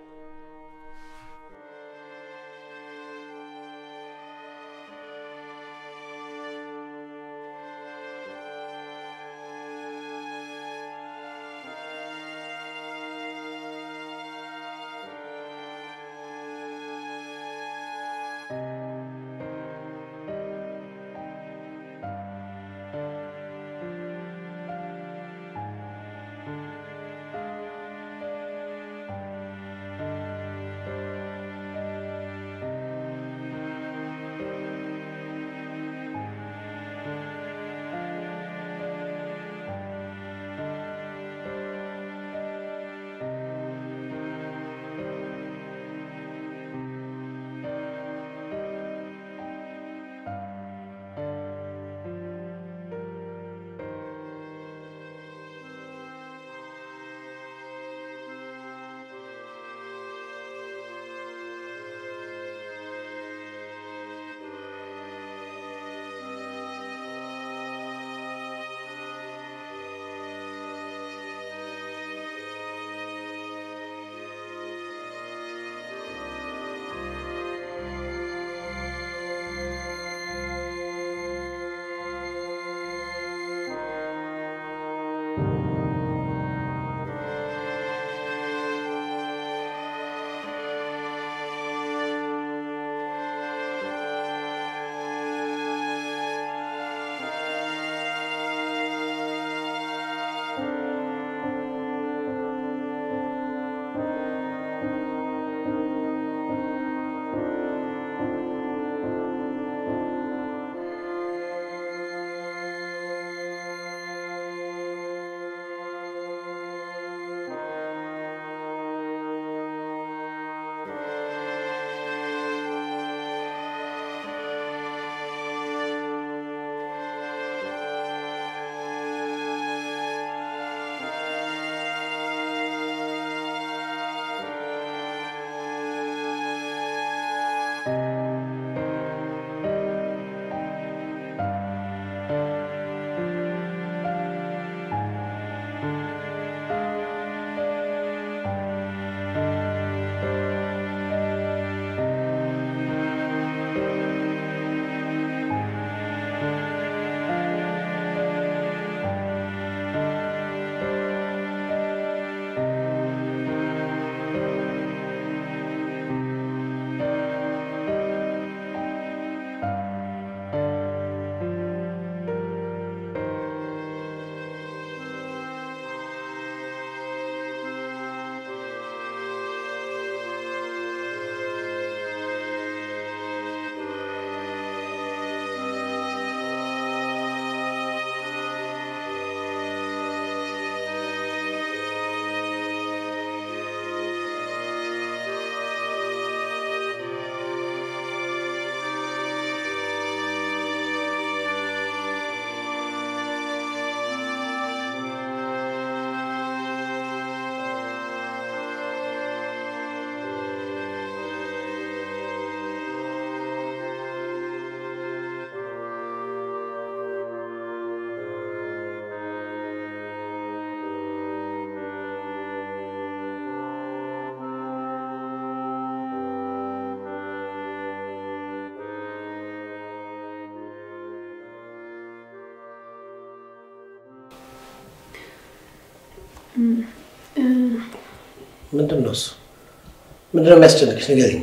Speaker 6: ምንድን ነው እሱ? ምንድን ነው የሚያስጨንቅሽ? ንገሪኝ።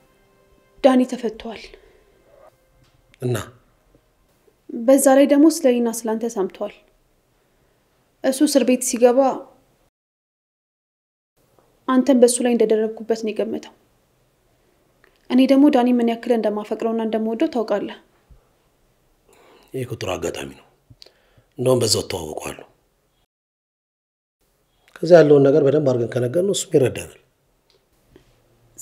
Speaker 2: ዳኒ ተፈቷል
Speaker 6: እና
Speaker 2: በዛ ላይ ደግሞ ስለ እኔና ስላንተ ሰምቷል። እሱ እስር ቤት ሲገባ አንተን በእሱ ላይ እንደደረግኩበት ነው የገመተው። እኔ ደግሞ ዳኒ ምን ያክል እንደማፈቅረውና እንደምወደው ታውቃለህ።
Speaker 6: ይህ እኮ ጥሩ አጋጣሚ ነው። እንደውም በዛው እተዋወቀዋለሁ። ከዚያ ያለውን ነገር በደንብ አድርገን ከነገርነው እሱም ይረዳናል።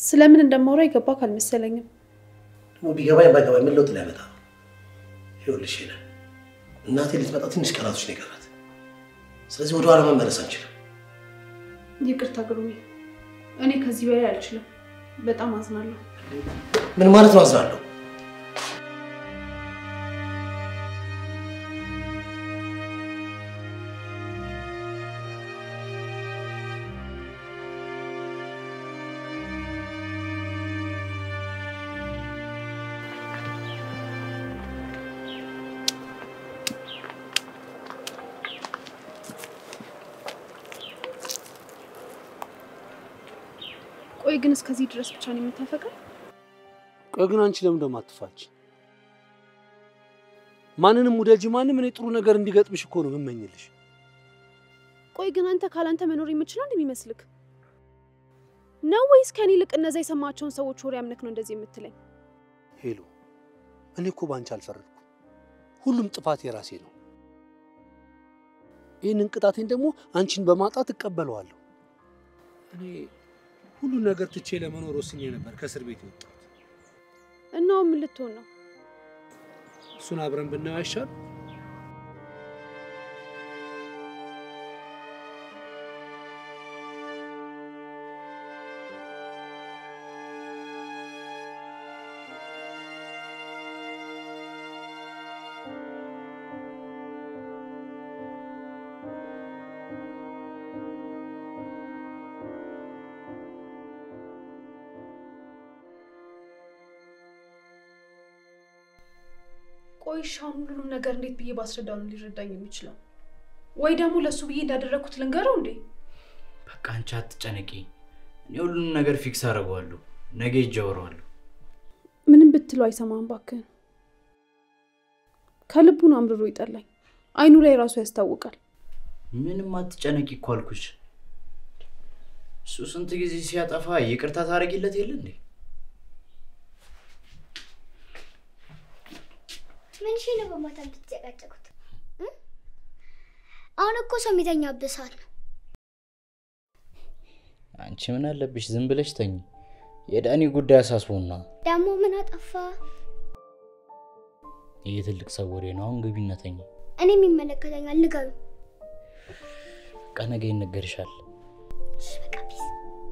Speaker 2: ስለምን እንደማወራ የገባ ካልመሰለኝም።
Speaker 6: ደግሞ ቢገባኝ ባይገባኝ ምን ለውጥ ሊያመጣ ነው? ይኸውልሽ ሄለን፣ እናቴ ልትመጣ ትንሽ ቀናቶች ነው የቀራት። ስለዚህ ወደኋላ መመለስ አንችልም።
Speaker 2: ይቅርታ ግሩሜ፣ እኔ ከዚህ በላይ አልችልም። በጣም አዝናለሁ።
Speaker 6: ምን ማለት ነው አዝናለሁ?
Speaker 2: ቆይ ግን እስከዚህ ድረስ ብቻ ነው የምታፈቅረው?
Speaker 1: ቆይ ግን አንቺ ለምን ደግሞ አትፋች? ማንንም ውደጂ ማንም እኔ ጥሩ ነገር እንዲገጥምሽ እኮ ነው የምመኝልሽ።
Speaker 2: ቆይ ግን አንተ ካላንተ መኖር የምችለው እንደሚመስልክ ነው ወይስ ከኔ ይልቅ እነዛ የሰማቸውን ሰዎች ወሬ አምነክ ነው እንደዚህ የምትለኝ?
Speaker 1: ሄሎ፣ እኔ እኮ ባንቺ አልፈረድኩም። ሁሉም ጥፋት የራሴ ነው። ይህንን ቅጣቴን ደግሞ አንቺን በማጣት እቀበለዋለሁ። እኔ ሁሉን ነገር ትቼ ለመኖር ወስኜ ነበር ከእስር ቤት የወጣሁት።
Speaker 2: እና አሁን ምን ልትሆን ነው?
Speaker 1: እሱን አብረን ብናየው አይሻል?
Speaker 2: ቆይ እሺ፣ አሁን ሁሉንም ነገር እንዴት ብዬ ባስረዳው ነው ሊረዳኝ የሚችለው? ወይ ደግሞ ለእሱ ብዬ እንዳደረግኩት ልንገረው እንዴ?
Speaker 5: በቃ አንቺ አትጨነቂ። እኔ ሁሉንም ነገር ፊክስ አደርገዋለሁ። ነገ ሂጅ አወራዋለሁ።
Speaker 2: ምንም ብትለው አይሰማም። እባክህን ከልቡ ነው አምርሮ ይጠላኝ። አይኑ ላይ ራሱ ያስታውቃል።
Speaker 5: ምንም አትጨነቂ እኮ አልኩሽ። እሱ ስንት ጊዜ ሲያጠፋ ይቅርታ ታደርጊለት የለ እንዴ?
Speaker 3: ምን ሺ ነው በማታ የምትጨቃጨቁት? እ? አሁን እኮ ሰው የሚተኛበት ሰዓት ነው።
Speaker 5: አንቺ ምን አለብሽ? ዝም ብለሽ ተኝ። የዳኒ ጉዳይ አሳስቦና
Speaker 3: ደግሞ ምን አጠፋ?
Speaker 5: ይህ ትልቅ ሰው ወሬ ነው። አሁን ግቢና ተኝ።
Speaker 3: እኔ የሚመለከተኛል። ልገሩ
Speaker 5: በቃ ነገ ይነገርሻል።
Speaker 3: በቃ ፒስ።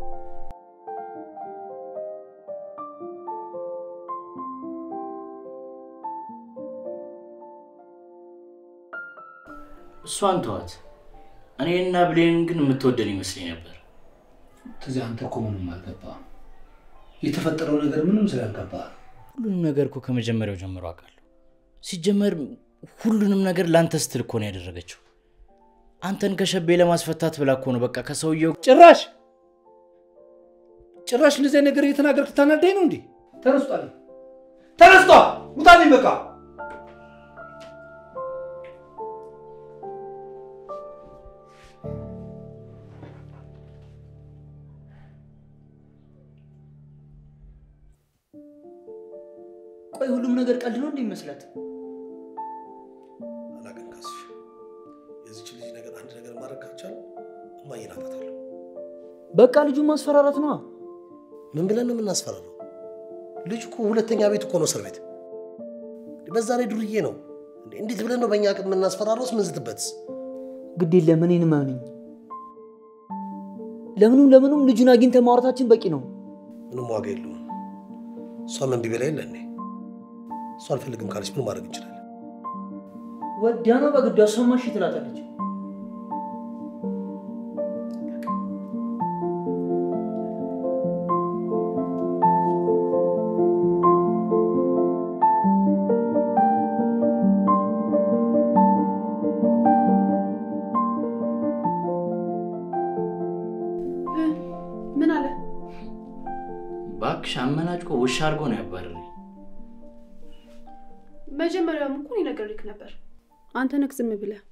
Speaker 5: እሷን ተዋት። እኔና ብሌንን ግን የምትወደን ይመስለኝ ነበር።
Speaker 1: ከዚህ አንተ እኮ ምንም አልገባህም። የተፈጠረው ነገር ምንም ስላልገባህ
Speaker 5: ሁሉንም ነገር እኮ ከመጀመሪያው ጀምሮ አውቃለሁ። ሲጀመር ሁሉንም ነገር ለአንተ ስትል እኮ ነው ያደረገችው። አንተን ከሸቤ ለማስፈታት ብላ እኮ ነው በቃ ከሰውየው
Speaker 1: ጭራሽ ጭራሽ እንደዚህ አይነት ነገር እየተናገርክ ታናዳኝ ነው እንዴ? ተነስቷል፣ ተነስቷል፣ ውጣልኝ በቃ
Speaker 4: ቆይ ሁሉም ነገር ቀልድ ነው እንደ ይመስላት?
Speaker 6: አላውቅም ካስሽ፣ የዚች ልጅ ነገር አንድ ነገር ማድረግ ካልቻለ እማዬን አጣታለሁ።
Speaker 4: በቃ ልጁን ማስፈራራት ነዋ።
Speaker 6: ምን ብለን ነው የምናስፈራረው? ልጅ እኮ ሁለተኛ ቤት እኮ ነው እስር ቤት። በዛ ላይ ዱርዬ ነው። እንዴ! እንዴት ብለን ነው በእኛ አቅም የምናስፈራረውስ? ምንዝትበትስ?
Speaker 4: ግድ የለም እኔን እመኑኝ። ለምኑም ለምኑም ልጁን አግኝተን ማውራታችን በቂ ነው።
Speaker 6: ምንም ዋጋ የለውም። እሷም እምቢ ብላ የለ እንዴ? እሷ አልፈልግም ካለች ምን ማድረግ እንችላለን?
Speaker 4: ወዲያ ነው በግዷ ሰማሽ ትላታለች።
Speaker 2: እ? ምን አለ?
Speaker 5: እባክሽ አመናጭቆ ውሻ አድርጎ ነው ያባረረኝ።
Speaker 2: መጀመሪያውም እኮ እኔ ነግሬህ ነበር። አንተ ነህ ዝም ብለህ።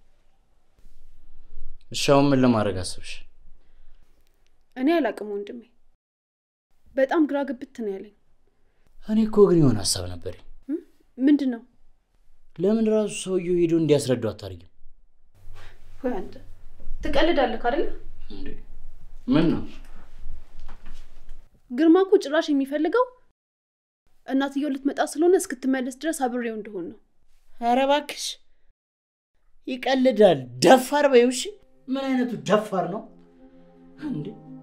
Speaker 5: እሺ አሁን ምን ለማድረግ አስብሽ?
Speaker 2: እኔ አላቅም ወንድሜ፣ በጣም ግራ ግብት ነው ያለኝ።
Speaker 5: እኔ እኮ ግን የሆነ ሀሳብ ነበረኝ።
Speaker 2: ምንድን ነው?
Speaker 5: ለምን ራሱ ሰውየው ሄዶ እንዲያስረዱ አታርጊም
Speaker 2: ወይ አንተ ትቀልዳለህ አይደለ?
Speaker 5: እንዴ? ምን ነው
Speaker 2: ግርማ እኮ ጭራሽ የሚፈልገው እናትየው ልትመጣ ስለሆነ እስክትመለስ ድረስ አብሬው እንደሆን ነው።
Speaker 5: ኧረ እባክሽ ይቀልዳል። ደፋር በይው እሺ። ምን አይነቱ ደፋር ነው እንዴ?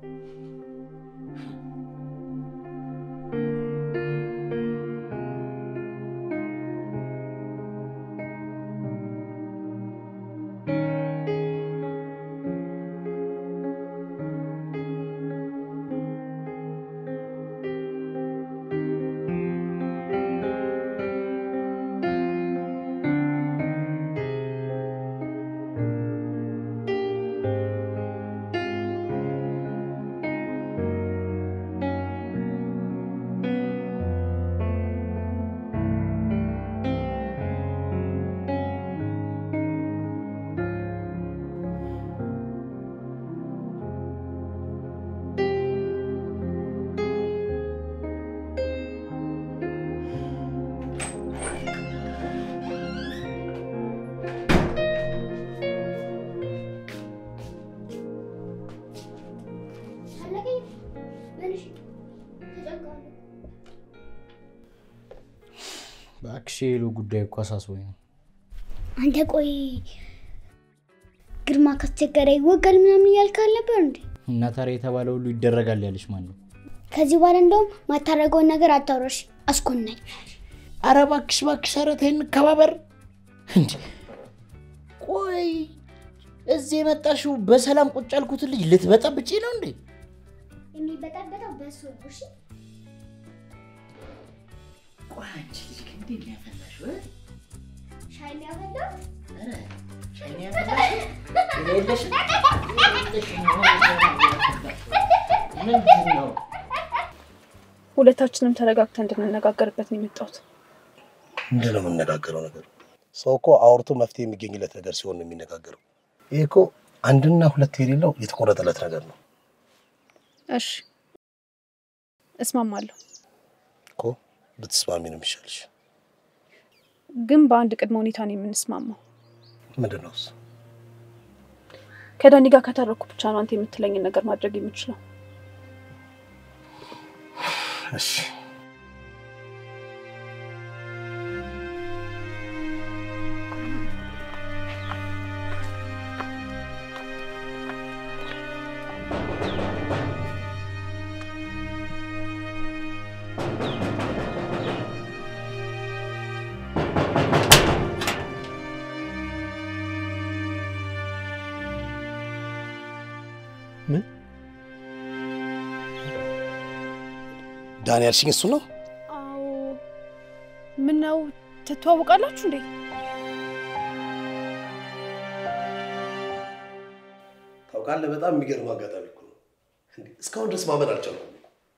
Speaker 5: እባክሽ የሄሉ ጉዳይ እኮ አሳስቦኝ ነው።
Speaker 3: አንተ ቆይ ግርማ ካስቸገረ ይወጋል ምናምን እያልክ አልነበር እንዴ?
Speaker 5: እና ታዲያ የተባለ ሁሉ ይደረጋል ያለች ማን ነው?
Speaker 3: ከዚህ በኋላ እንደውም ማታረገውን ነገር አታውራሽ፣ አስኮናኝ።
Speaker 5: አረ እባክሽ እባክሽ፣ ኧረ ተይ እንከባበር። እንዴ ቆይ እዚህ የመጣሽው በሰላም ቁጭ ያልኩትን ልጅ ልትበጠብጪ ነው እንዴ?
Speaker 3: የሚበጣበጠው በሱ እሺ።
Speaker 5: ቆይ አንቺ ልጅ ግን እንዴት ነው ያፈላሽው? እ?
Speaker 3: ሻይ የሚያፈላው
Speaker 5: ኧረ ሻይ ነው ያፈላሽው? የሌለሽም የሌለሽም ምንድን ነው?
Speaker 2: ሁለታችንም ተረጋግተን እንድንነጋገርበት ነው የመጣሁት።
Speaker 6: ምንድን ነው የምንነጋገረው ነገር? ሰው እኮ አውርቶ መፍትሄ የሚገኝለት ነገር ሲሆን ነው የሚነጋገረው። ይህ እኮ አንድና ሁለት የሌለው የተቆረጠለት ነገር ነው
Speaker 2: እሺ እስማማለሁ፣
Speaker 6: እኮ ብትስማሚ ነው የሚሻልሽ።
Speaker 2: ግን በአንድ ቅድመ ሁኔታ ነው የምንስማማው።
Speaker 6: ምንድን ነው እሱ?
Speaker 2: ከዳኒ ጋር ከታረኩ ብቻ ነው አንተ የምትለኝን ነገር ማድረግ የምችለው።
Speaker 6: እሺ ዳኒ ያልሽኝ እሱ ነው?
Speaker 2: አዎ። ምን ነው ትተዋወቃላችሁ እንዴ?
Speaker 6: ታውቃለህ፣ በጣም የሚገርም አጋጣሚ እኮ ነው። እንዴ፣ እስካሁን ድረስ ማመን አልቻልኩም።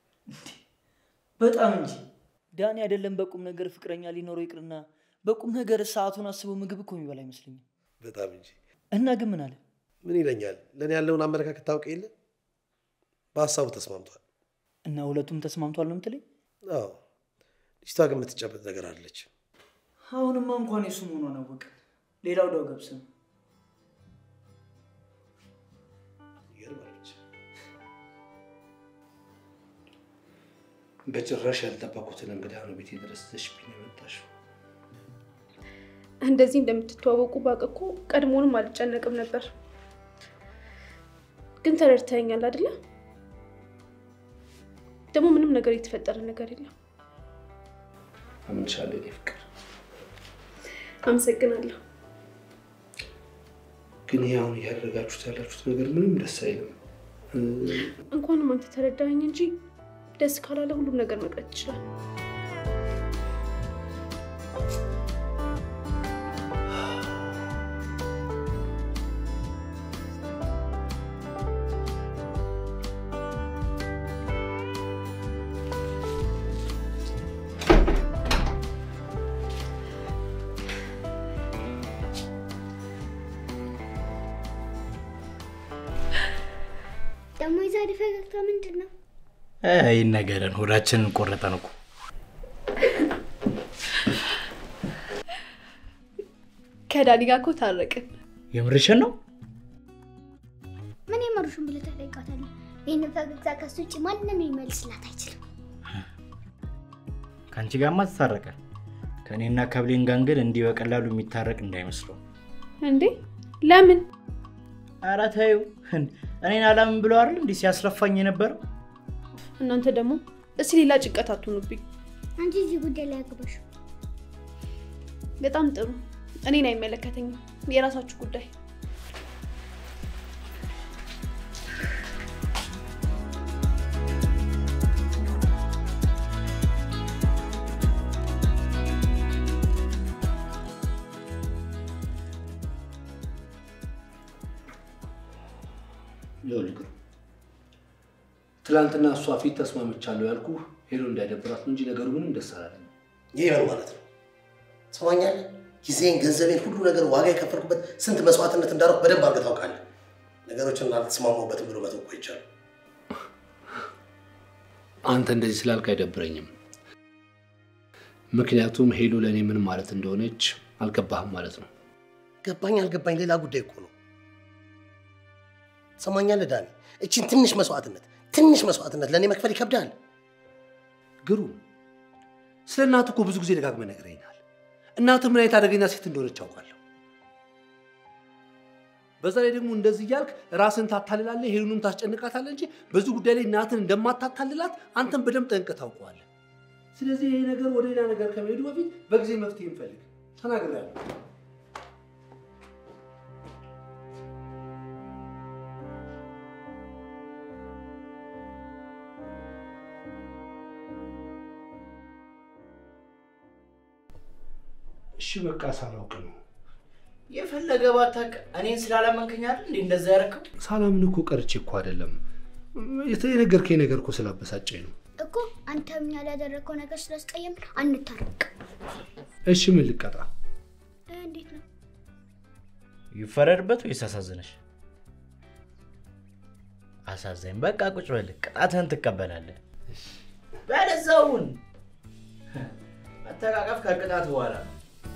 Speaker 5: በጣም እንጂ ዳኒ አይደለም በቁም ነገር ፍቅረኛ ሊኖረው ይቅርና በቁም ነገር ሰዓቱን አስቦ ምግብ እኮ የሚበላ አይመስለኝም።
Speaker 6: በጣም እንጂ
Speaker 5: እና ግን ምን አለ?
Speaker 6: ምን ይለኛል? ለእኔ ያለውን አመለካከት ታውቅ የለ በሀሳቡ ተስማምቷል።
Speaker 5: እና ሁለቱም ተስማምቷል ነው የምትለኝ?
Speaker 6: አዎ፣ ልጅቷ ግን የምትጨበጥ ነገር አለች።
Speaker 5: አሁንማ እንኳን የሱ መሆኗን አወቀ። ሌላው ዳው ገብስ ነው።
Speaker 6: ይገርማለች።
Speaker 1: በጭራሽ ያልጠበቁትን እንግዳ ነው ቤቴ ድረስ ይዘሽብኝ የመጣሽው።
Speaker 2: እንደዚህ እንደምትተዋወቁ ባውቅ እኮ ቀድሞውንም አልጨነቅም ነበር። ግን ተረድተኸኛል አይደለ? ደግሞ ምንም ነገር የተፈጠረ ነገር የለም።
Speaker 1: አምንሻለሁ የኔ ፍቅር።
Speaker 2: አመሰግናለሁ።
Speaker 1: ግን ይህ አሁን እያደረጋችሁት ያላችሁት ነገር ምንም ደስ አይልም።
Speaker 2: እንኳንም አንተ ተረዳኸኝ እንጂ ደስ ካላለ ሁሉም ነገር መቅረት ይችላል።
Speaker 3: ደግሞ የዛሬ ፈገግታ ምንድን ነው?
Speaker 5: ይህን ነገርን ሆዳችንን ቆረጠን እኮ።
Speaker 2: ከዳኒ ጋር እኮ ታረቅን።
Speaker 5: የምርሽን ነው?
Speaker 3: ምን የመሩሽን ብለህ ትጠይቃታለህ? ይህንን ፈገግታ ከሱ ውጭ ማንም ሊመልስላት አይችልም።
Speaker 5: ከአንቺ ጋርማ ተታረቀ። ከእኔና ከብሌን ጋር ግን እንዲህ በቀላሉ የሚታረቅ እንዳይመስለው።
Speaker 2: እንዴ ለምን?
Speaker 5: ኧረ ተይው። እኔን አላምን ብሎ አይደል እንዲህ ሲያስለፋኝ የነበረው?
Speaker 2: እናንተ ደግሞ እስኪ ሌላ ጭንቀት አትሆኑብኝ።
Speaker 3: አንቺ እዚህ ጉዳይ ላይ አግባሽ።
Speaker 2: በጣም ጥሩ። እኔን አይመለከተኝም። የራሳችሁ ጉዳይ።
Speaker 1: ይኸውልህ ትላንትና እሷ ፊት ተስማምቻለሁ ያልኩ ሄሎ እንዳይደብራት ነው እንጂ ነገሩ ምንም ደስ አላለኝ።
Speaker 6: ይህ ምን ማለት ነው? ትሰማኛለህ? ጊዜን፣ ገንዘቤን፣ ሁሉ ነገር ዋጋ የከፈልኩበት ስንት መስዋዕትነት እንዳደረኩ በደንብ አድርገህ ታውቃለህ። ነገሮችን አልተስማማሁበትም ብሎ መተው እኮ አይቻልም።
Speaker 1: አንተ እንደዚህ ስላልክ አይደብረኝም። ምክንያቱም ሄሎ ለእኔ ምን ማለት እንደሆነች አልገባህም ማለት ነው።
Speaker 6: ገባኝ አልገባኝ ሌላ ጉዳይ እኮ ነው። ትሰማኛለህ ዳኒ? እቺን ትንሽ መስዋዕትነት ትንሽ መስዋዕትነት ለእኔ መክፈል ይከብዳል።
Speaker 1: ግሩም፣ ስለ እናትህ እኮ ብዙ ጊዜ ደጋግመህ ነግረኸኛል። እናትህ ምን አይነት አደገኛ ሴት እንደሆነች አውቃለሁ። በዛ ላይ ደግሞ እንደዚህ እያልክ ራስን ታታልላለህ፣ ሄሉንም ታስጨንቃታለህ እንጂ በዚህ ጉዳይ ላይ እናትን እንደማታታልላት አንተን በደንብ ጠንቅቀህ ታውቀዋለህ። ስለዚህ ይሄ ነገር ወደ ሌላ ነገር ከመሄዱ በፊት በጊዜ መፍትሄ እንፈልግ። ተናግሬያለሁ። እሺ በቃ ሳላውቅ ነው።
Speaker 5: የፈለገ ባታውቅ እኔን ስላላመንከኝ አይደል እንዴ እንደዛ ያደረከው?
Speaker 1: ሳላምን እኮ ቀርቼ እኮ አይደለም። የነገርከኝ ነገር እኮ ስላበሳጨኝ ነው።
Speaker 3: እኮ አንተ እኛ ላደረግከው ነገር ስላስቀየም አንታረቅ።
Speaker 1: እሺ ምን ልቀጣ?
Speaker 3: እንዴት ነው?
Speaker 5: ይፈረድበት ወይስ አሳዝነሽ? አሳዘኝ። በቃ ቁጭ በል፣ ቅጣትህን ትቀበላለህ። በለዛውን መተቃቀፍ ከቅጣት በኋላ ነው።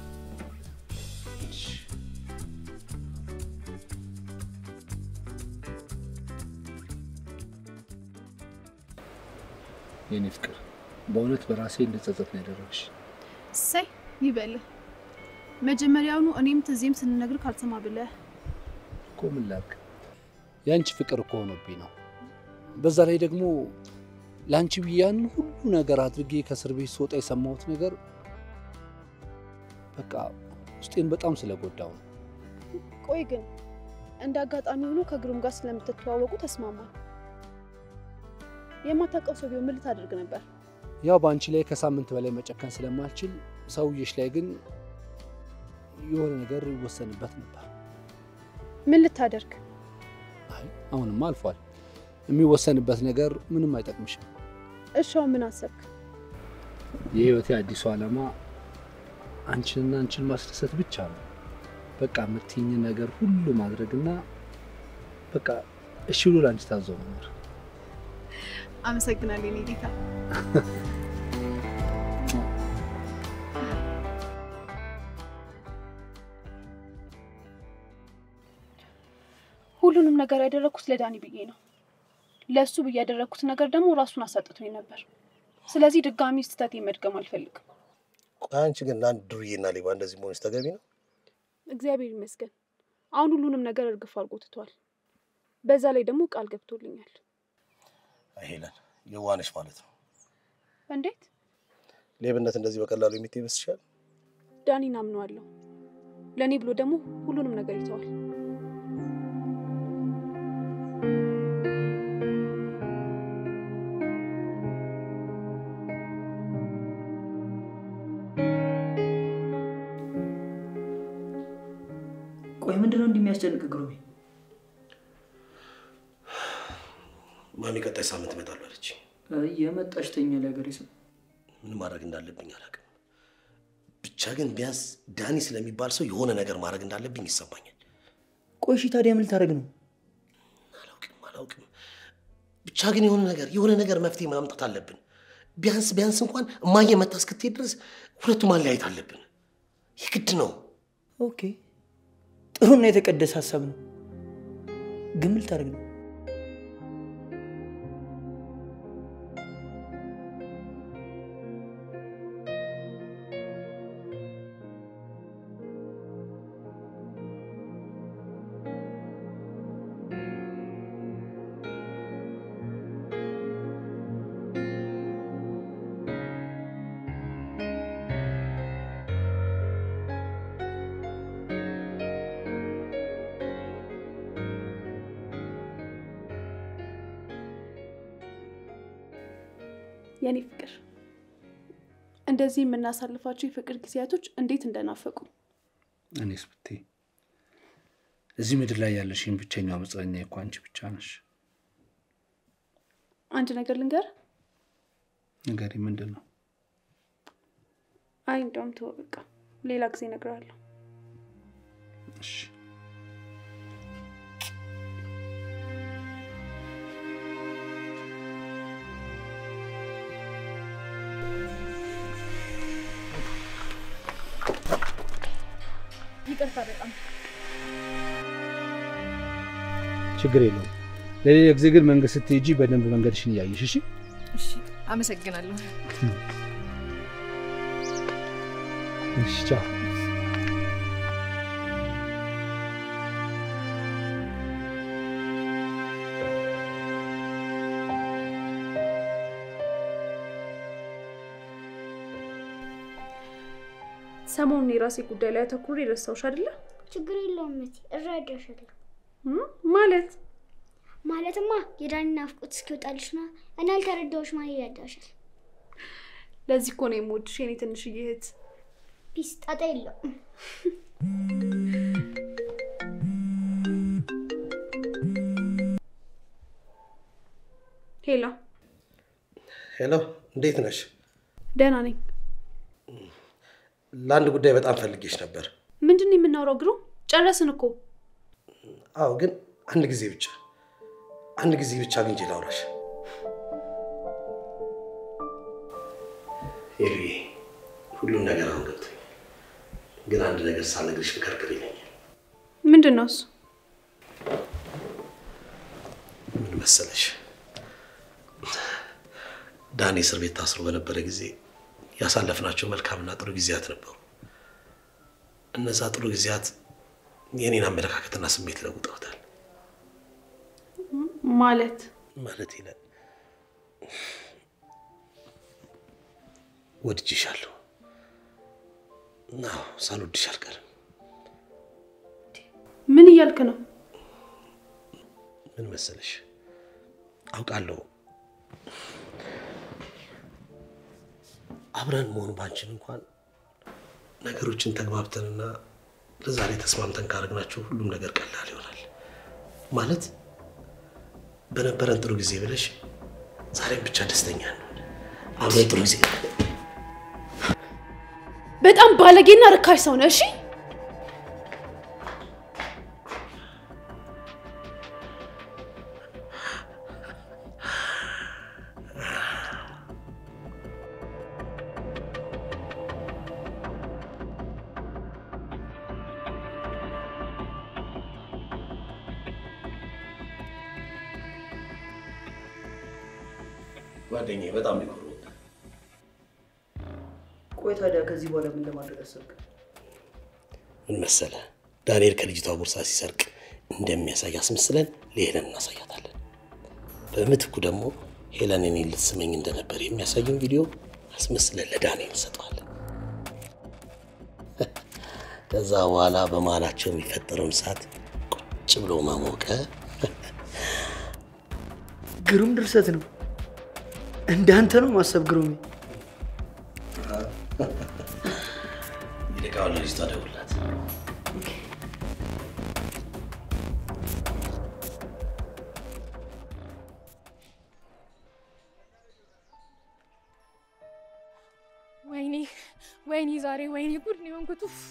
Speaker 1: የኔ ፍቅር በእውነት በራሴ እንደጸጸት ነው ያደረግሽ።
Speaker 2: እሰይ ይበልህ። መጀመሪያውኑ እኔም ትዜም ስንነግር ካልሰማ ብለህ
Speaker 1: እኮ ምን ላድርግ፣ የአንቺ ፍቅር እኮ ሆኖብኝ ነው። በዛ ላይ ደግሞ ለአንቺ ብዬ ያን ሁሉ ነገር አድርጌ ከእስር ቤት ስወጣ የሰማሁት ነገር በቃ ውስጤን በጣም ስለጎዳው ነው።
Speaker 2: ቆይ ግን እንደ አጋጣሚ ሆኖ ከግሩም ጋር ስለምትተዋወቁ ተስማማል። የማታውቀው ሰው ቢሆን ምን ልታደርግ ነበር?
Speaker 1: ያው በአንቺ ላይ ከሳምንት በላይ መጨከን ስለማልችል ሰውዬሽ ላይ ግን የሆነ ነገር ይወሰንበት ነበር።
Speaker 2: ምን ልታደርግ?
Speaker 1: አይ አሁንማ አልፏል። የሚወሰንበት ነገር ምንም አይጠቅምሽም።
Speaker 2: እሻው ምን አሰብክ?
Speaker 1: የህይወቴ አዲሱ ዓላማ አንቺንና አንቺን ማስደሰት ብቻ ነው። በቃ የምትይኝ ነገር ሁሉ ማድረግና በቃ እሺ ብሎ ለአንቺ ታዞ መኖር።
Speaker 2: አመሰግናለሁ የኔ ጌታ። ሁሉንም ነገር ያደረግኩት ለዳኒ ብዬ ነው። ለእሱ ብዬ ያደረግኩት ነገር ደግሞ ራሱን አሳጥቶኝ ነበር። ስለዚህ ድጋሚ ስህተት መድገም አልፈልግም።
Speaker 6: ቆይ አንቺ ግን ለአንድ ዱርዬና ሌባ እንደዚህ መሆንሽ ተገቢ ነው?
Speaker 2: እግዚአብሔር ይመስገን አሁን ሁሉንም ነገር እርግፍ አድርጎ ትቷል። በዛ ላይ ደግሞ ቃል ገብቶልኛል።
Speaker 6: አይ ሄለን፣ የዋነሽ ማለት ነው።
Speaker 2: እንዴት?
Speaker 6: ሌብነት እንደዚህ በቀላሉ የሚት ይመስልሻል?
Speaker 2: ዳኒን አምነዋለሁ። ለእኔ ብሎ ደግሞ ሁሉንም ነገር ይተዋል።
Speaker 4: ቆይ ምንድነው እንደሚያስጨንቅ ግሩሜ?
Speaker 6: ማሚ ቀጣይ ሳምንት እመጣለሁ አለች።
Speaker 4: የመጣሽ ተኛ ሀገሬ ሰው
Speaker 6: ምን ማድረግ እንዳለብኝ አላውቅም። ብቻ ግን ቢያንስ ዳኒ ስለሚባል ሰው የሆነ ነገር ማድረግ እንዳለብኝ ይሰማኛል።
Speaker 4: ቆይ እሺ ታዲያ ምን ልታደርግ ነው?
Speaker 6: አላውቅም አላውቅም። ብቻ ግን የሆነ ነገር የሆነ ነገር መፍትሄ ማምጣት አለብን። ቢያንስ ቢያንስ እንኳን እማዬ መታ እስክትሄድ ድረስ ሁለቱ ማለያየት አለብን። የግድ ነው።
Speaker 4: ኦኬ ጥሩና የተቀደሰ ሀሳብ ነው። ግን ምን ልታደርግ ነው?
Speaker 2: የኔ ፍቅር እንደዚህ የምናሳልፋቸው የፍቅር ጊዜያቶች እንዴት እንደናፈቁ
Speaker 1: እኔስ ብትይ እዚህ ምድር ላይ ያለሽኝ ብቸኛው መጽናኛ እኮ አንቺ ብቻ ነሽ።
Speaker 2: አንድ ነገር ልንገር።
Speaker 1: ንገሪ፣ ምንድን ነው?
Speaker 2: አይ እንደውም ተወው በቃ ሌላ ጊዜ እነግርሃለሁ።
Speaker 1: እሺ
Speaker 9: ይቅርታ በጣም
Speaker 1: ችግር የለውም። ለሌላ ጊዜ ግን መንገድ ስትሄጂ በደንብ መንገድሽን እያየሽ እሺ።
Speaker 9: እሺ፣ አመሰግናለሁ።
Speaker 1: እሺ ቻው።
Speaker 2: ሰሞኑን የራሴ ጉዳይ ላይ አተኩሬ ረሳሁሽ አይደለ?
Speaker 3: ችግር የለውም እቴ፣ እረዳሻለሁ።
Speaker 2: እም? ማለት
Speaker 3: ማለትማ የዳኒ ናፍቆት እስኪወጣልሽ ነው። እኔ ያልተረዳሁሽ ማን ይረዳሻል?
Speaker 2: ለዚህ እኮ ነው የምወድሽ የኔ ትንሽዬ እህት።
Speaker 3: ፒስ ጣጣ የለውም።
Speaker 2: ሄላ
Speaker 6: ሄሎ፣ እንዴት ነሽ?
Speaker 2: ደህና ነኝ።
Speaker 6: ለአንድ ጉዳይ በጣም ፈልጌሽ ነበር።
Speaker 2: ምንድን ነው የምናወራው? ግሩ ጨረስን እኮ።
Speaker 6: አዎ፣ ግን አንድ ጊዜ ብቻ አንድ ጊዜ ብቻ አግኝቼ ላውራሽ። ሄሉዬ፣ ሁሉም ነገር አሁን ገብቶኛል። ግን አንድ ነገር ሳልነግርሽ ብከርክር ይለኛል።
Speaker 2: ምንድን ነው እሱ?
Speaker 6: ምን መሰለሽ፣ ዳኒ እስር ቤት ታስሮ በነበረ ጊዜ ያሳለፍናቸው መልካምና ጥሩ ጊዜያት ነበሩ። እነዛ ጥሩ ጊዜያት የኔን አመለካከትና ስሜት ለውጠውታል።
Speaker 2: ማለት
Speaker 6: ማለት ይላል ወድጄሻለሁ። አዎ ሳልወድሽ አልቀርም።
Speaker 2: ምን እያልክ ነው?
Speaker 6: ምን መሰለሽ አውቃለሁ አብረን መሆን ባንችል እንኳን ነገሮችን ተግባብተንና ለዛሬ ተስማምተን ካደረግናቸው ሁሉም ነገር ቀላል ይሆናል። ማለት በነበረን ጥሩ ጊዜ ብለሽ ዛሬም ብቻ ደስተኛ እንሆን። አብረን ጥሩ ጊዜ
Speaker 2: በጣም ባለጌና ርካሽ ሰው ነህ። እሺ
Speaker 6: ጓደኛዬ በጣም ሊኮሩ
Speaker 5: ቆይ ታዲያ ከዚህ በኋላ ምን ለማድረግ አሰብክ?
Speaker 6: ምን መሰለ ዳንኤል ከልጅቷ ቦርሳ ሲሰርቅ እንደሚያሳይ አስመስለን ለሄለን እናሳያታለን። በምትኩ ደግሞ ሄለን እኔን ልትስመኝ እንደነበር የሚያሳየውን ቪዲዮ አስመስለን ለዳንኤል እንሰጠዋለን። ከዛ በኋላ በመሀላቸው የሚፈጠረውን እሳት ቁጭ ብሎ ማሞቀ
Speaker 5: ግሩም ድርሰት ነው። እንዳንተ ነው ማሰብ ግሩሜ።
Speaker 6: ይልቃውን ለልጅቷ ደውላት።
Speaker 9: ወይኔ ወይኔ፣ ዛሬ ወይኔ ጉድ ነው የሆንኩት። ኡፍ!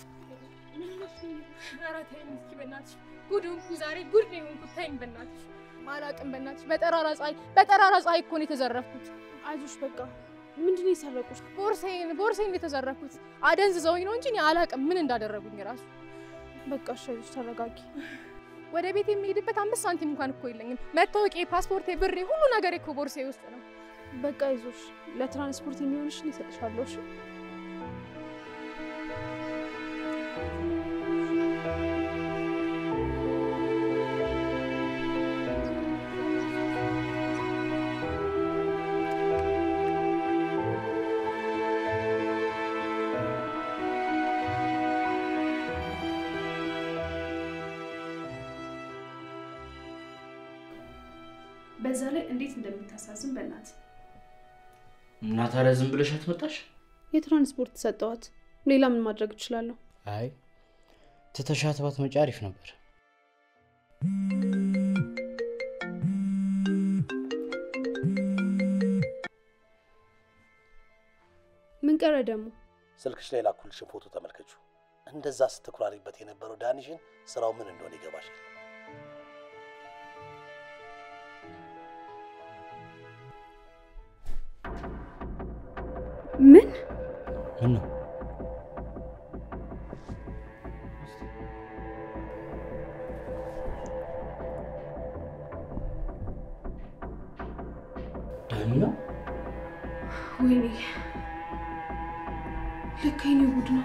Speaker 9: ኧረ ተይኝ እስኪ በእናትሽ፣ ጉድ ሆንኩ ዛሬ፣ ጉድ ነው የሆንኩት። ተይኝ በእናትሽ፣ ማላቅም በእናትሽ። በጠራራ ፀሐይ በጠራራ ፀሐይ እኮ ነው የተዘረፍኩት።
Speaker 2: አይዞሽ በቃ ምንድን ነው የሰረቁሽ?
Speaker 9: ቦርሳዬን ቦርሳዬን የተዘረፍኩት አደንዝዘውኝ ነው እንጂ እኔ አላቅም ምን እንዳደረጉኝ ራሱ።
Speaker 2: በቃ እሺ አይዞሽ ተረጋጊ።
Speaker 9: ወደ ቤት የሚሄድበት አምስት ሳንቲም እንኳን እኮ የለኝም። መታወቂያ፣ ፓስፖርቴ፣ ብሬ፣ ሁሉ ነገር እኮ ቦርሳዬ ውስጥ ነው።
Speaker 2: በቃ አይዞሽ ለትራንስፖርት የሚሆንሽን እሰጥሻለሁ። እሺ በዛ ላይ እንዴት እንደምታሳዝን በእናት
Speaker 5: እና ታዲያ ዝም ብለሽ አትመጣሽ?
Speaker 2: የትራንስፖርት ሰጠዋት። ሌላ ምን ማድረግ እችላለሁ?
Speaker 5: አይ ትተሻት ባትመጪ አሪፍ ነበር።
Speaker 2: ምን ቀረ ደግሞ?
Speaker 6: ስልክሽ ላይ ላኩልሽን ፎቶ ተመልከቹ። እንደዛ ስትኩራሪበት የነበረው ዳኒሽን ስራው ምን እንደሆነ ይገባሻል።
Speaker 2: ምን
Speaker 5: ምን ነው ዳኒ ነው?
Speaker 2: ወይኔ ለካ የኔ ጉድ ነው።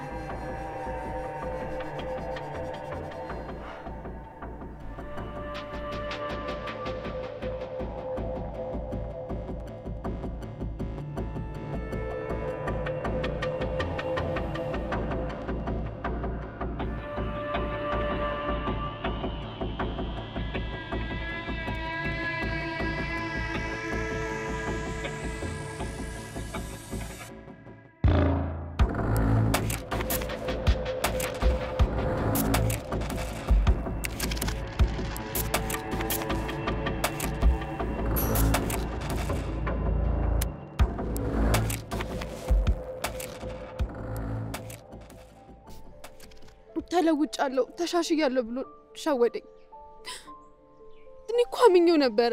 Speaker 2: ተለውጫለሁ፣ ተሻሽያለሁ ብሎ ሸወደኝ። እኔ እኮ አምኜው ነበረ።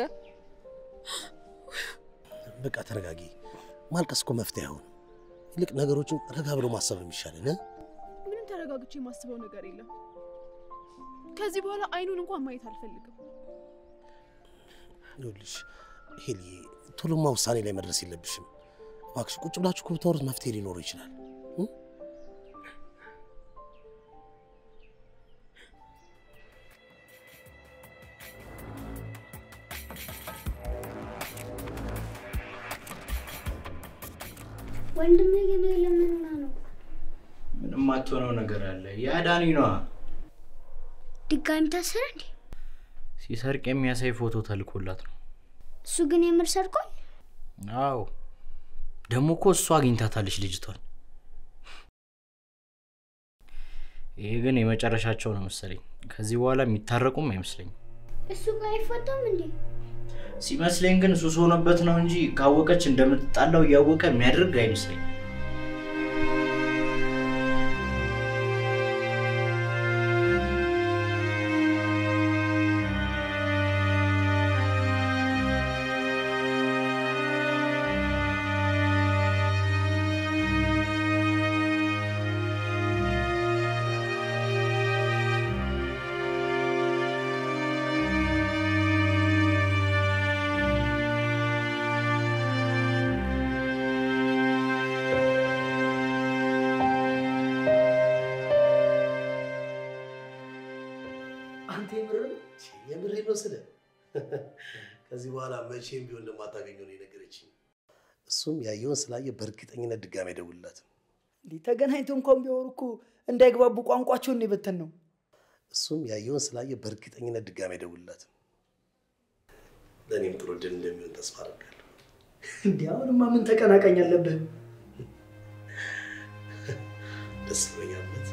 Speaker 6: በቃ ተረጋጊ። ማልቀስ እኮ መፍትሄ አይሆንም። ይልቅ ነገሮችን ረጋ ብሎ ማሰብ ነው የሚሻለን። እ?
Speaker 2: ምንም ተረጋግቼ የማስበው ነገር የለም። ከዚህ በኋላ አይኑን እንኳን ማየት አልፈልግም።
Speaker 6: ይኸውልሽ ሄሊ፣ ቶሎማ ውሳኔ ላይ መድረስ የለብሽም እባክሽ። ቁጭ ብላችሁ እኮ ብታወሩት መፍትሄ ሊኖረው ይችላል። እ?
Speaker 3: ወንድሜ ግን ለምንና ነው
Speaker 5: ምንም አትሆነው ነገር አለ። ያ ዳኒ ነዋ።
Speaker 3: ድጋሚ ታሰረ እንዴ?
Speaker 5: ሲሰርቅ የሚያሳይ ፎቶ ተልኮላት ነው።
Speaker 3: እሱ ግን የምር ሰርቋል።
Speaker 5: አዎ ደግሞ እኮ እሷ አግኝታታለች ልጅቷን። ይሄ ግን የመጨረሻቸው ነው መሰለኝ። ከዚህ በኋላ የሚታረቁም አይመስለኝም።
Speaker 3: እሱ ጋር አይፈታም እንዴ?
Speaker 5: ሲመስለኝ ግን ሱስ ሆነበት ነው እንጂ ካወቀች እንደምትጣላው እያወቀ የሚያደርግ አይመስለኝም።
Speaker 6: አንተ የምር የምሬ ነው ስለ ከዚህ በኋላ መቼም ቢሆን እንደማታገኘው ነው የነገረችኝ። እሱም ያየውን ስላየ በእርግጠኝነት ድጋሚ አይደውልላትም።
Speaker 8: እንዲህ ተገናኝቶ እንኳን ቢያወሩ እኮ እንዳይግባቡ ቋንቋቸውን የበተን ነው።
Speaker 6: እሱም ያየውን ስላየ በእርግጠኝነት ድጋሚ አይደውልላትም። ለእኔም ጥሩ ድል እንደሚሆን ተስፋ አደርጋለሁ።
Speaker 8: እንዲህ አሁንማ ምን ተቀናቃኝ አለብህ?
Speaker 6: ደስ ብሎኛል። እውነት።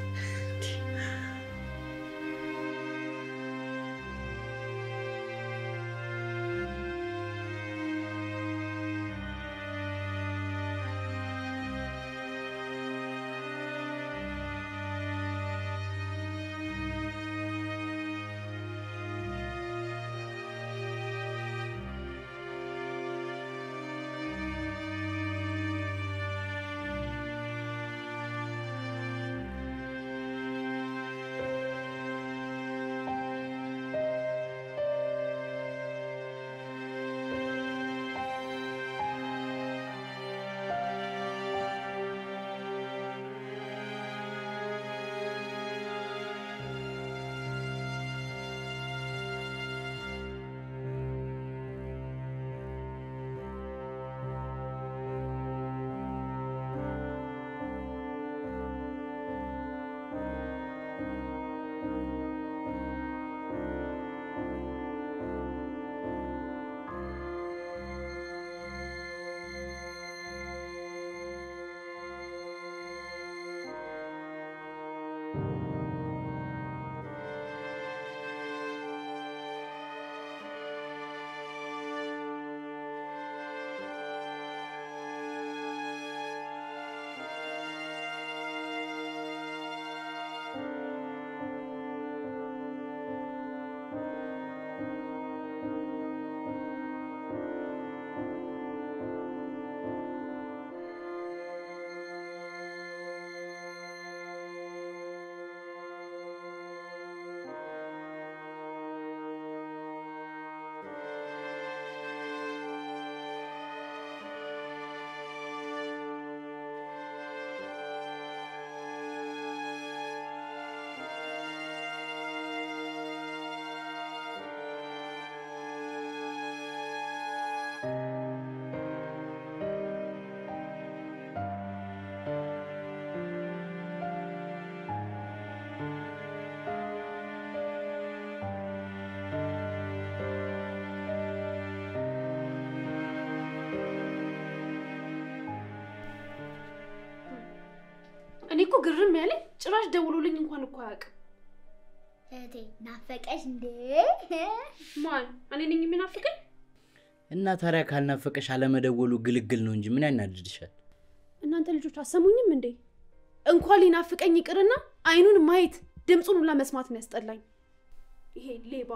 Speaker 2: ግርም ያለኝ ጭራሽ ደውሎልኝ እንኳን እኮ አያውቅም።
Speaker 3: እህቴ ናፈቀሽ እንዴ?
Speaker 2: ማን እኔ ነኝ የሚናፍቀኝ?
Speaker 5: እና ታዲያ ካልናፈቀሽ አለመደወሉ ግልግል ነው እንጂ ምን ያናድድሻል?
Speaker 2: እናንተ ልጆች አሰሙኝም እንዴ? እንኳን ሊናፍቀኝ ይቅርና አይኑን ማየት ድምፁን ሁላ መስማት ነው ያስጠላኝ። ይሄ ሌባ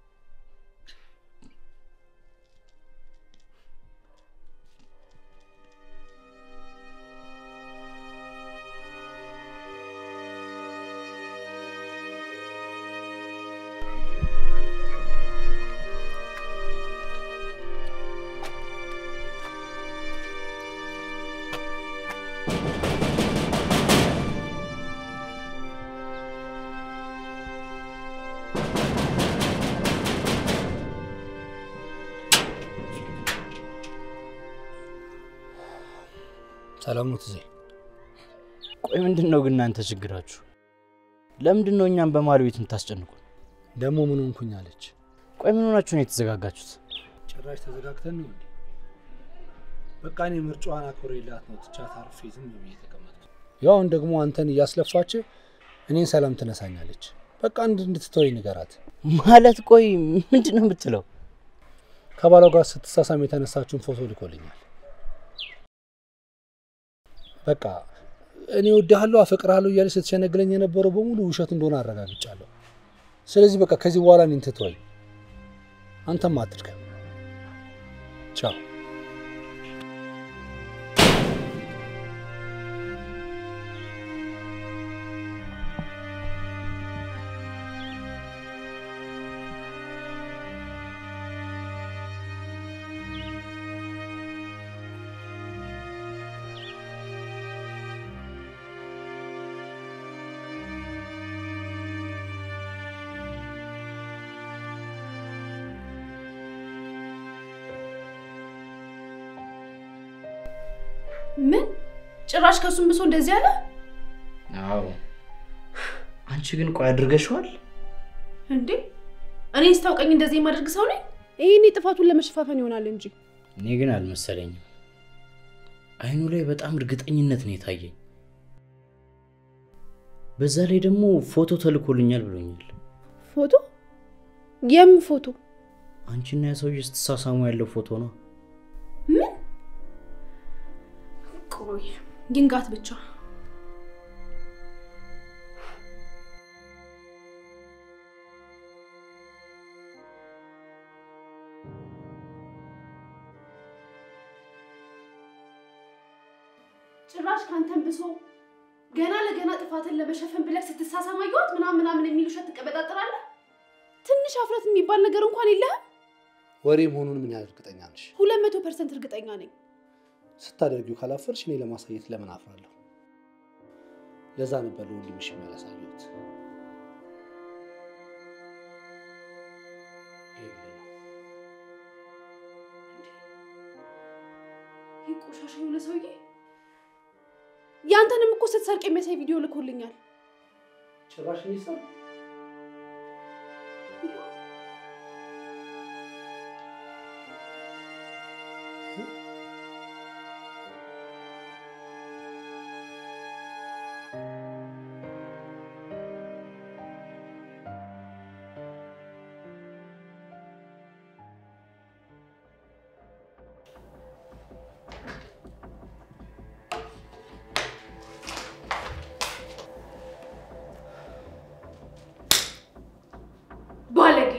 Speaker 1: ሰላም ነው ትዜ?
Speaker 5: ቆይ ምንድን ነው ግን እናንተ ችግራችሁ? ለምንድን ነው እኛም በማል ቤት የምታስጨንቁን?
Speaker 1: ደግሞ ምን ሆንኩኝ አለች።
Speaker 5: ቆይ ምን ሆናችሁ ነው የተዘጋጋችሁት?
Speaker 1: ጭራሽ ተዘጋግተን ነው እንዴ? በቃ እኔ ምርጫዋን አክብሬላት ነው ትቻት አርፌ ዝም ብዬ የተቀመጥኩት። ያውን ደግሞ አንተን እያስለፋች እኔን ሰላም ትነሳኛለች። በቃ እንድ እንድትተወኝ ንገራት።
Speaker 5: ማለት ቆይ ምንድን ነው የምትለው?
Speaker 1: ከባሏ ጋር ስትሳሳም የተነሳችውን ፎቶ ልኮልኛል። በቃ እኔ እወድሃለሁ አፈቅርሃለሁ እያለች ስትሸነግለኝ የነበረው በሙሉ ውሸት እንደሆነ አረጋግጫለሁ። ስለዚህ በቃ ከዚህ በኋላ እኔን ትተወኝ፣ አንተም አትድከም። ቻው።
Speaker 2: ምን ጭራሽ ከሱም ብሶ እንደዚህ አለ
Speaker 5: አዎ። አንቺ ግን ቆይ አድርገሽዋል?
Speaker 2: እንዴ? እኔን ስታውቀኝ እንደዚህ የማደርግ ሰው ነኝ? ይህኔ ጥፋቱን ለመሸፋፈን ይሆናል እንጂ
Speaker 5: እኔ ግን አልመሰለኝም። አይኑ ላይ በጣም እርግጠኝነት ነው የታየኝ። በዛ ላይ ደግሞ ፎቶ ተልኮልኛል ብሎኛል።
Speaker 2: ፎቶ? የምን ፎቶ?
Speaker 5: አንቺና ያ ሰውዬ ስትሳሳሙ ያለው ፎቶ ነው።
Speaker 2: ምን? ቆይ ይንጋት ብቻ። ጭራሽ ካንተን ብሶ ገና ለገና ጥፋትን ለመሸፈን ብለህ ስትሳሳም አየኋት ምናምን ምናምን የሚል ውሸት ትቀበጣጥራለህ። ትንሽ አፍረት የሚባል ነገር እንኳን የለህም።
Speaker 1: ወሬ መሆኑን ምን ያህል እርግጠኛ ነሽ?
Speaker 2: ሁለት መቶ ፐርሰንት እርግጠኛ ነኝ።
Speaker 1: ስታደርጊው ካላፈርሽ እኔ ለማሳየት ለምን አፍራለሁ? ለዛ ነበር ለወንድምሽ ያላሳየሁት።
Speaker 2: ይህ ቆሻሻ የሆነ ሰውዬ ያንተንም እኮ ስትሰርቅ የሚያሳይ ቪዲዮ ልኮልኛል።
Speaker 1: ጭራሽ እኔ ሰው
Speaker 2: ባለጌ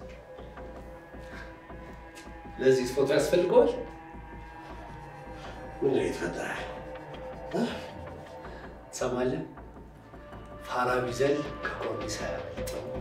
Speaker 1: ለዚህ ፎቶ ያስፈልገዋል?
Speaker 6: ምን ነው የተፈጠረ?
Speaker 1: ትሰማለህ? ፋራ ቢዘል ከኮርኒስ አያመልጥም።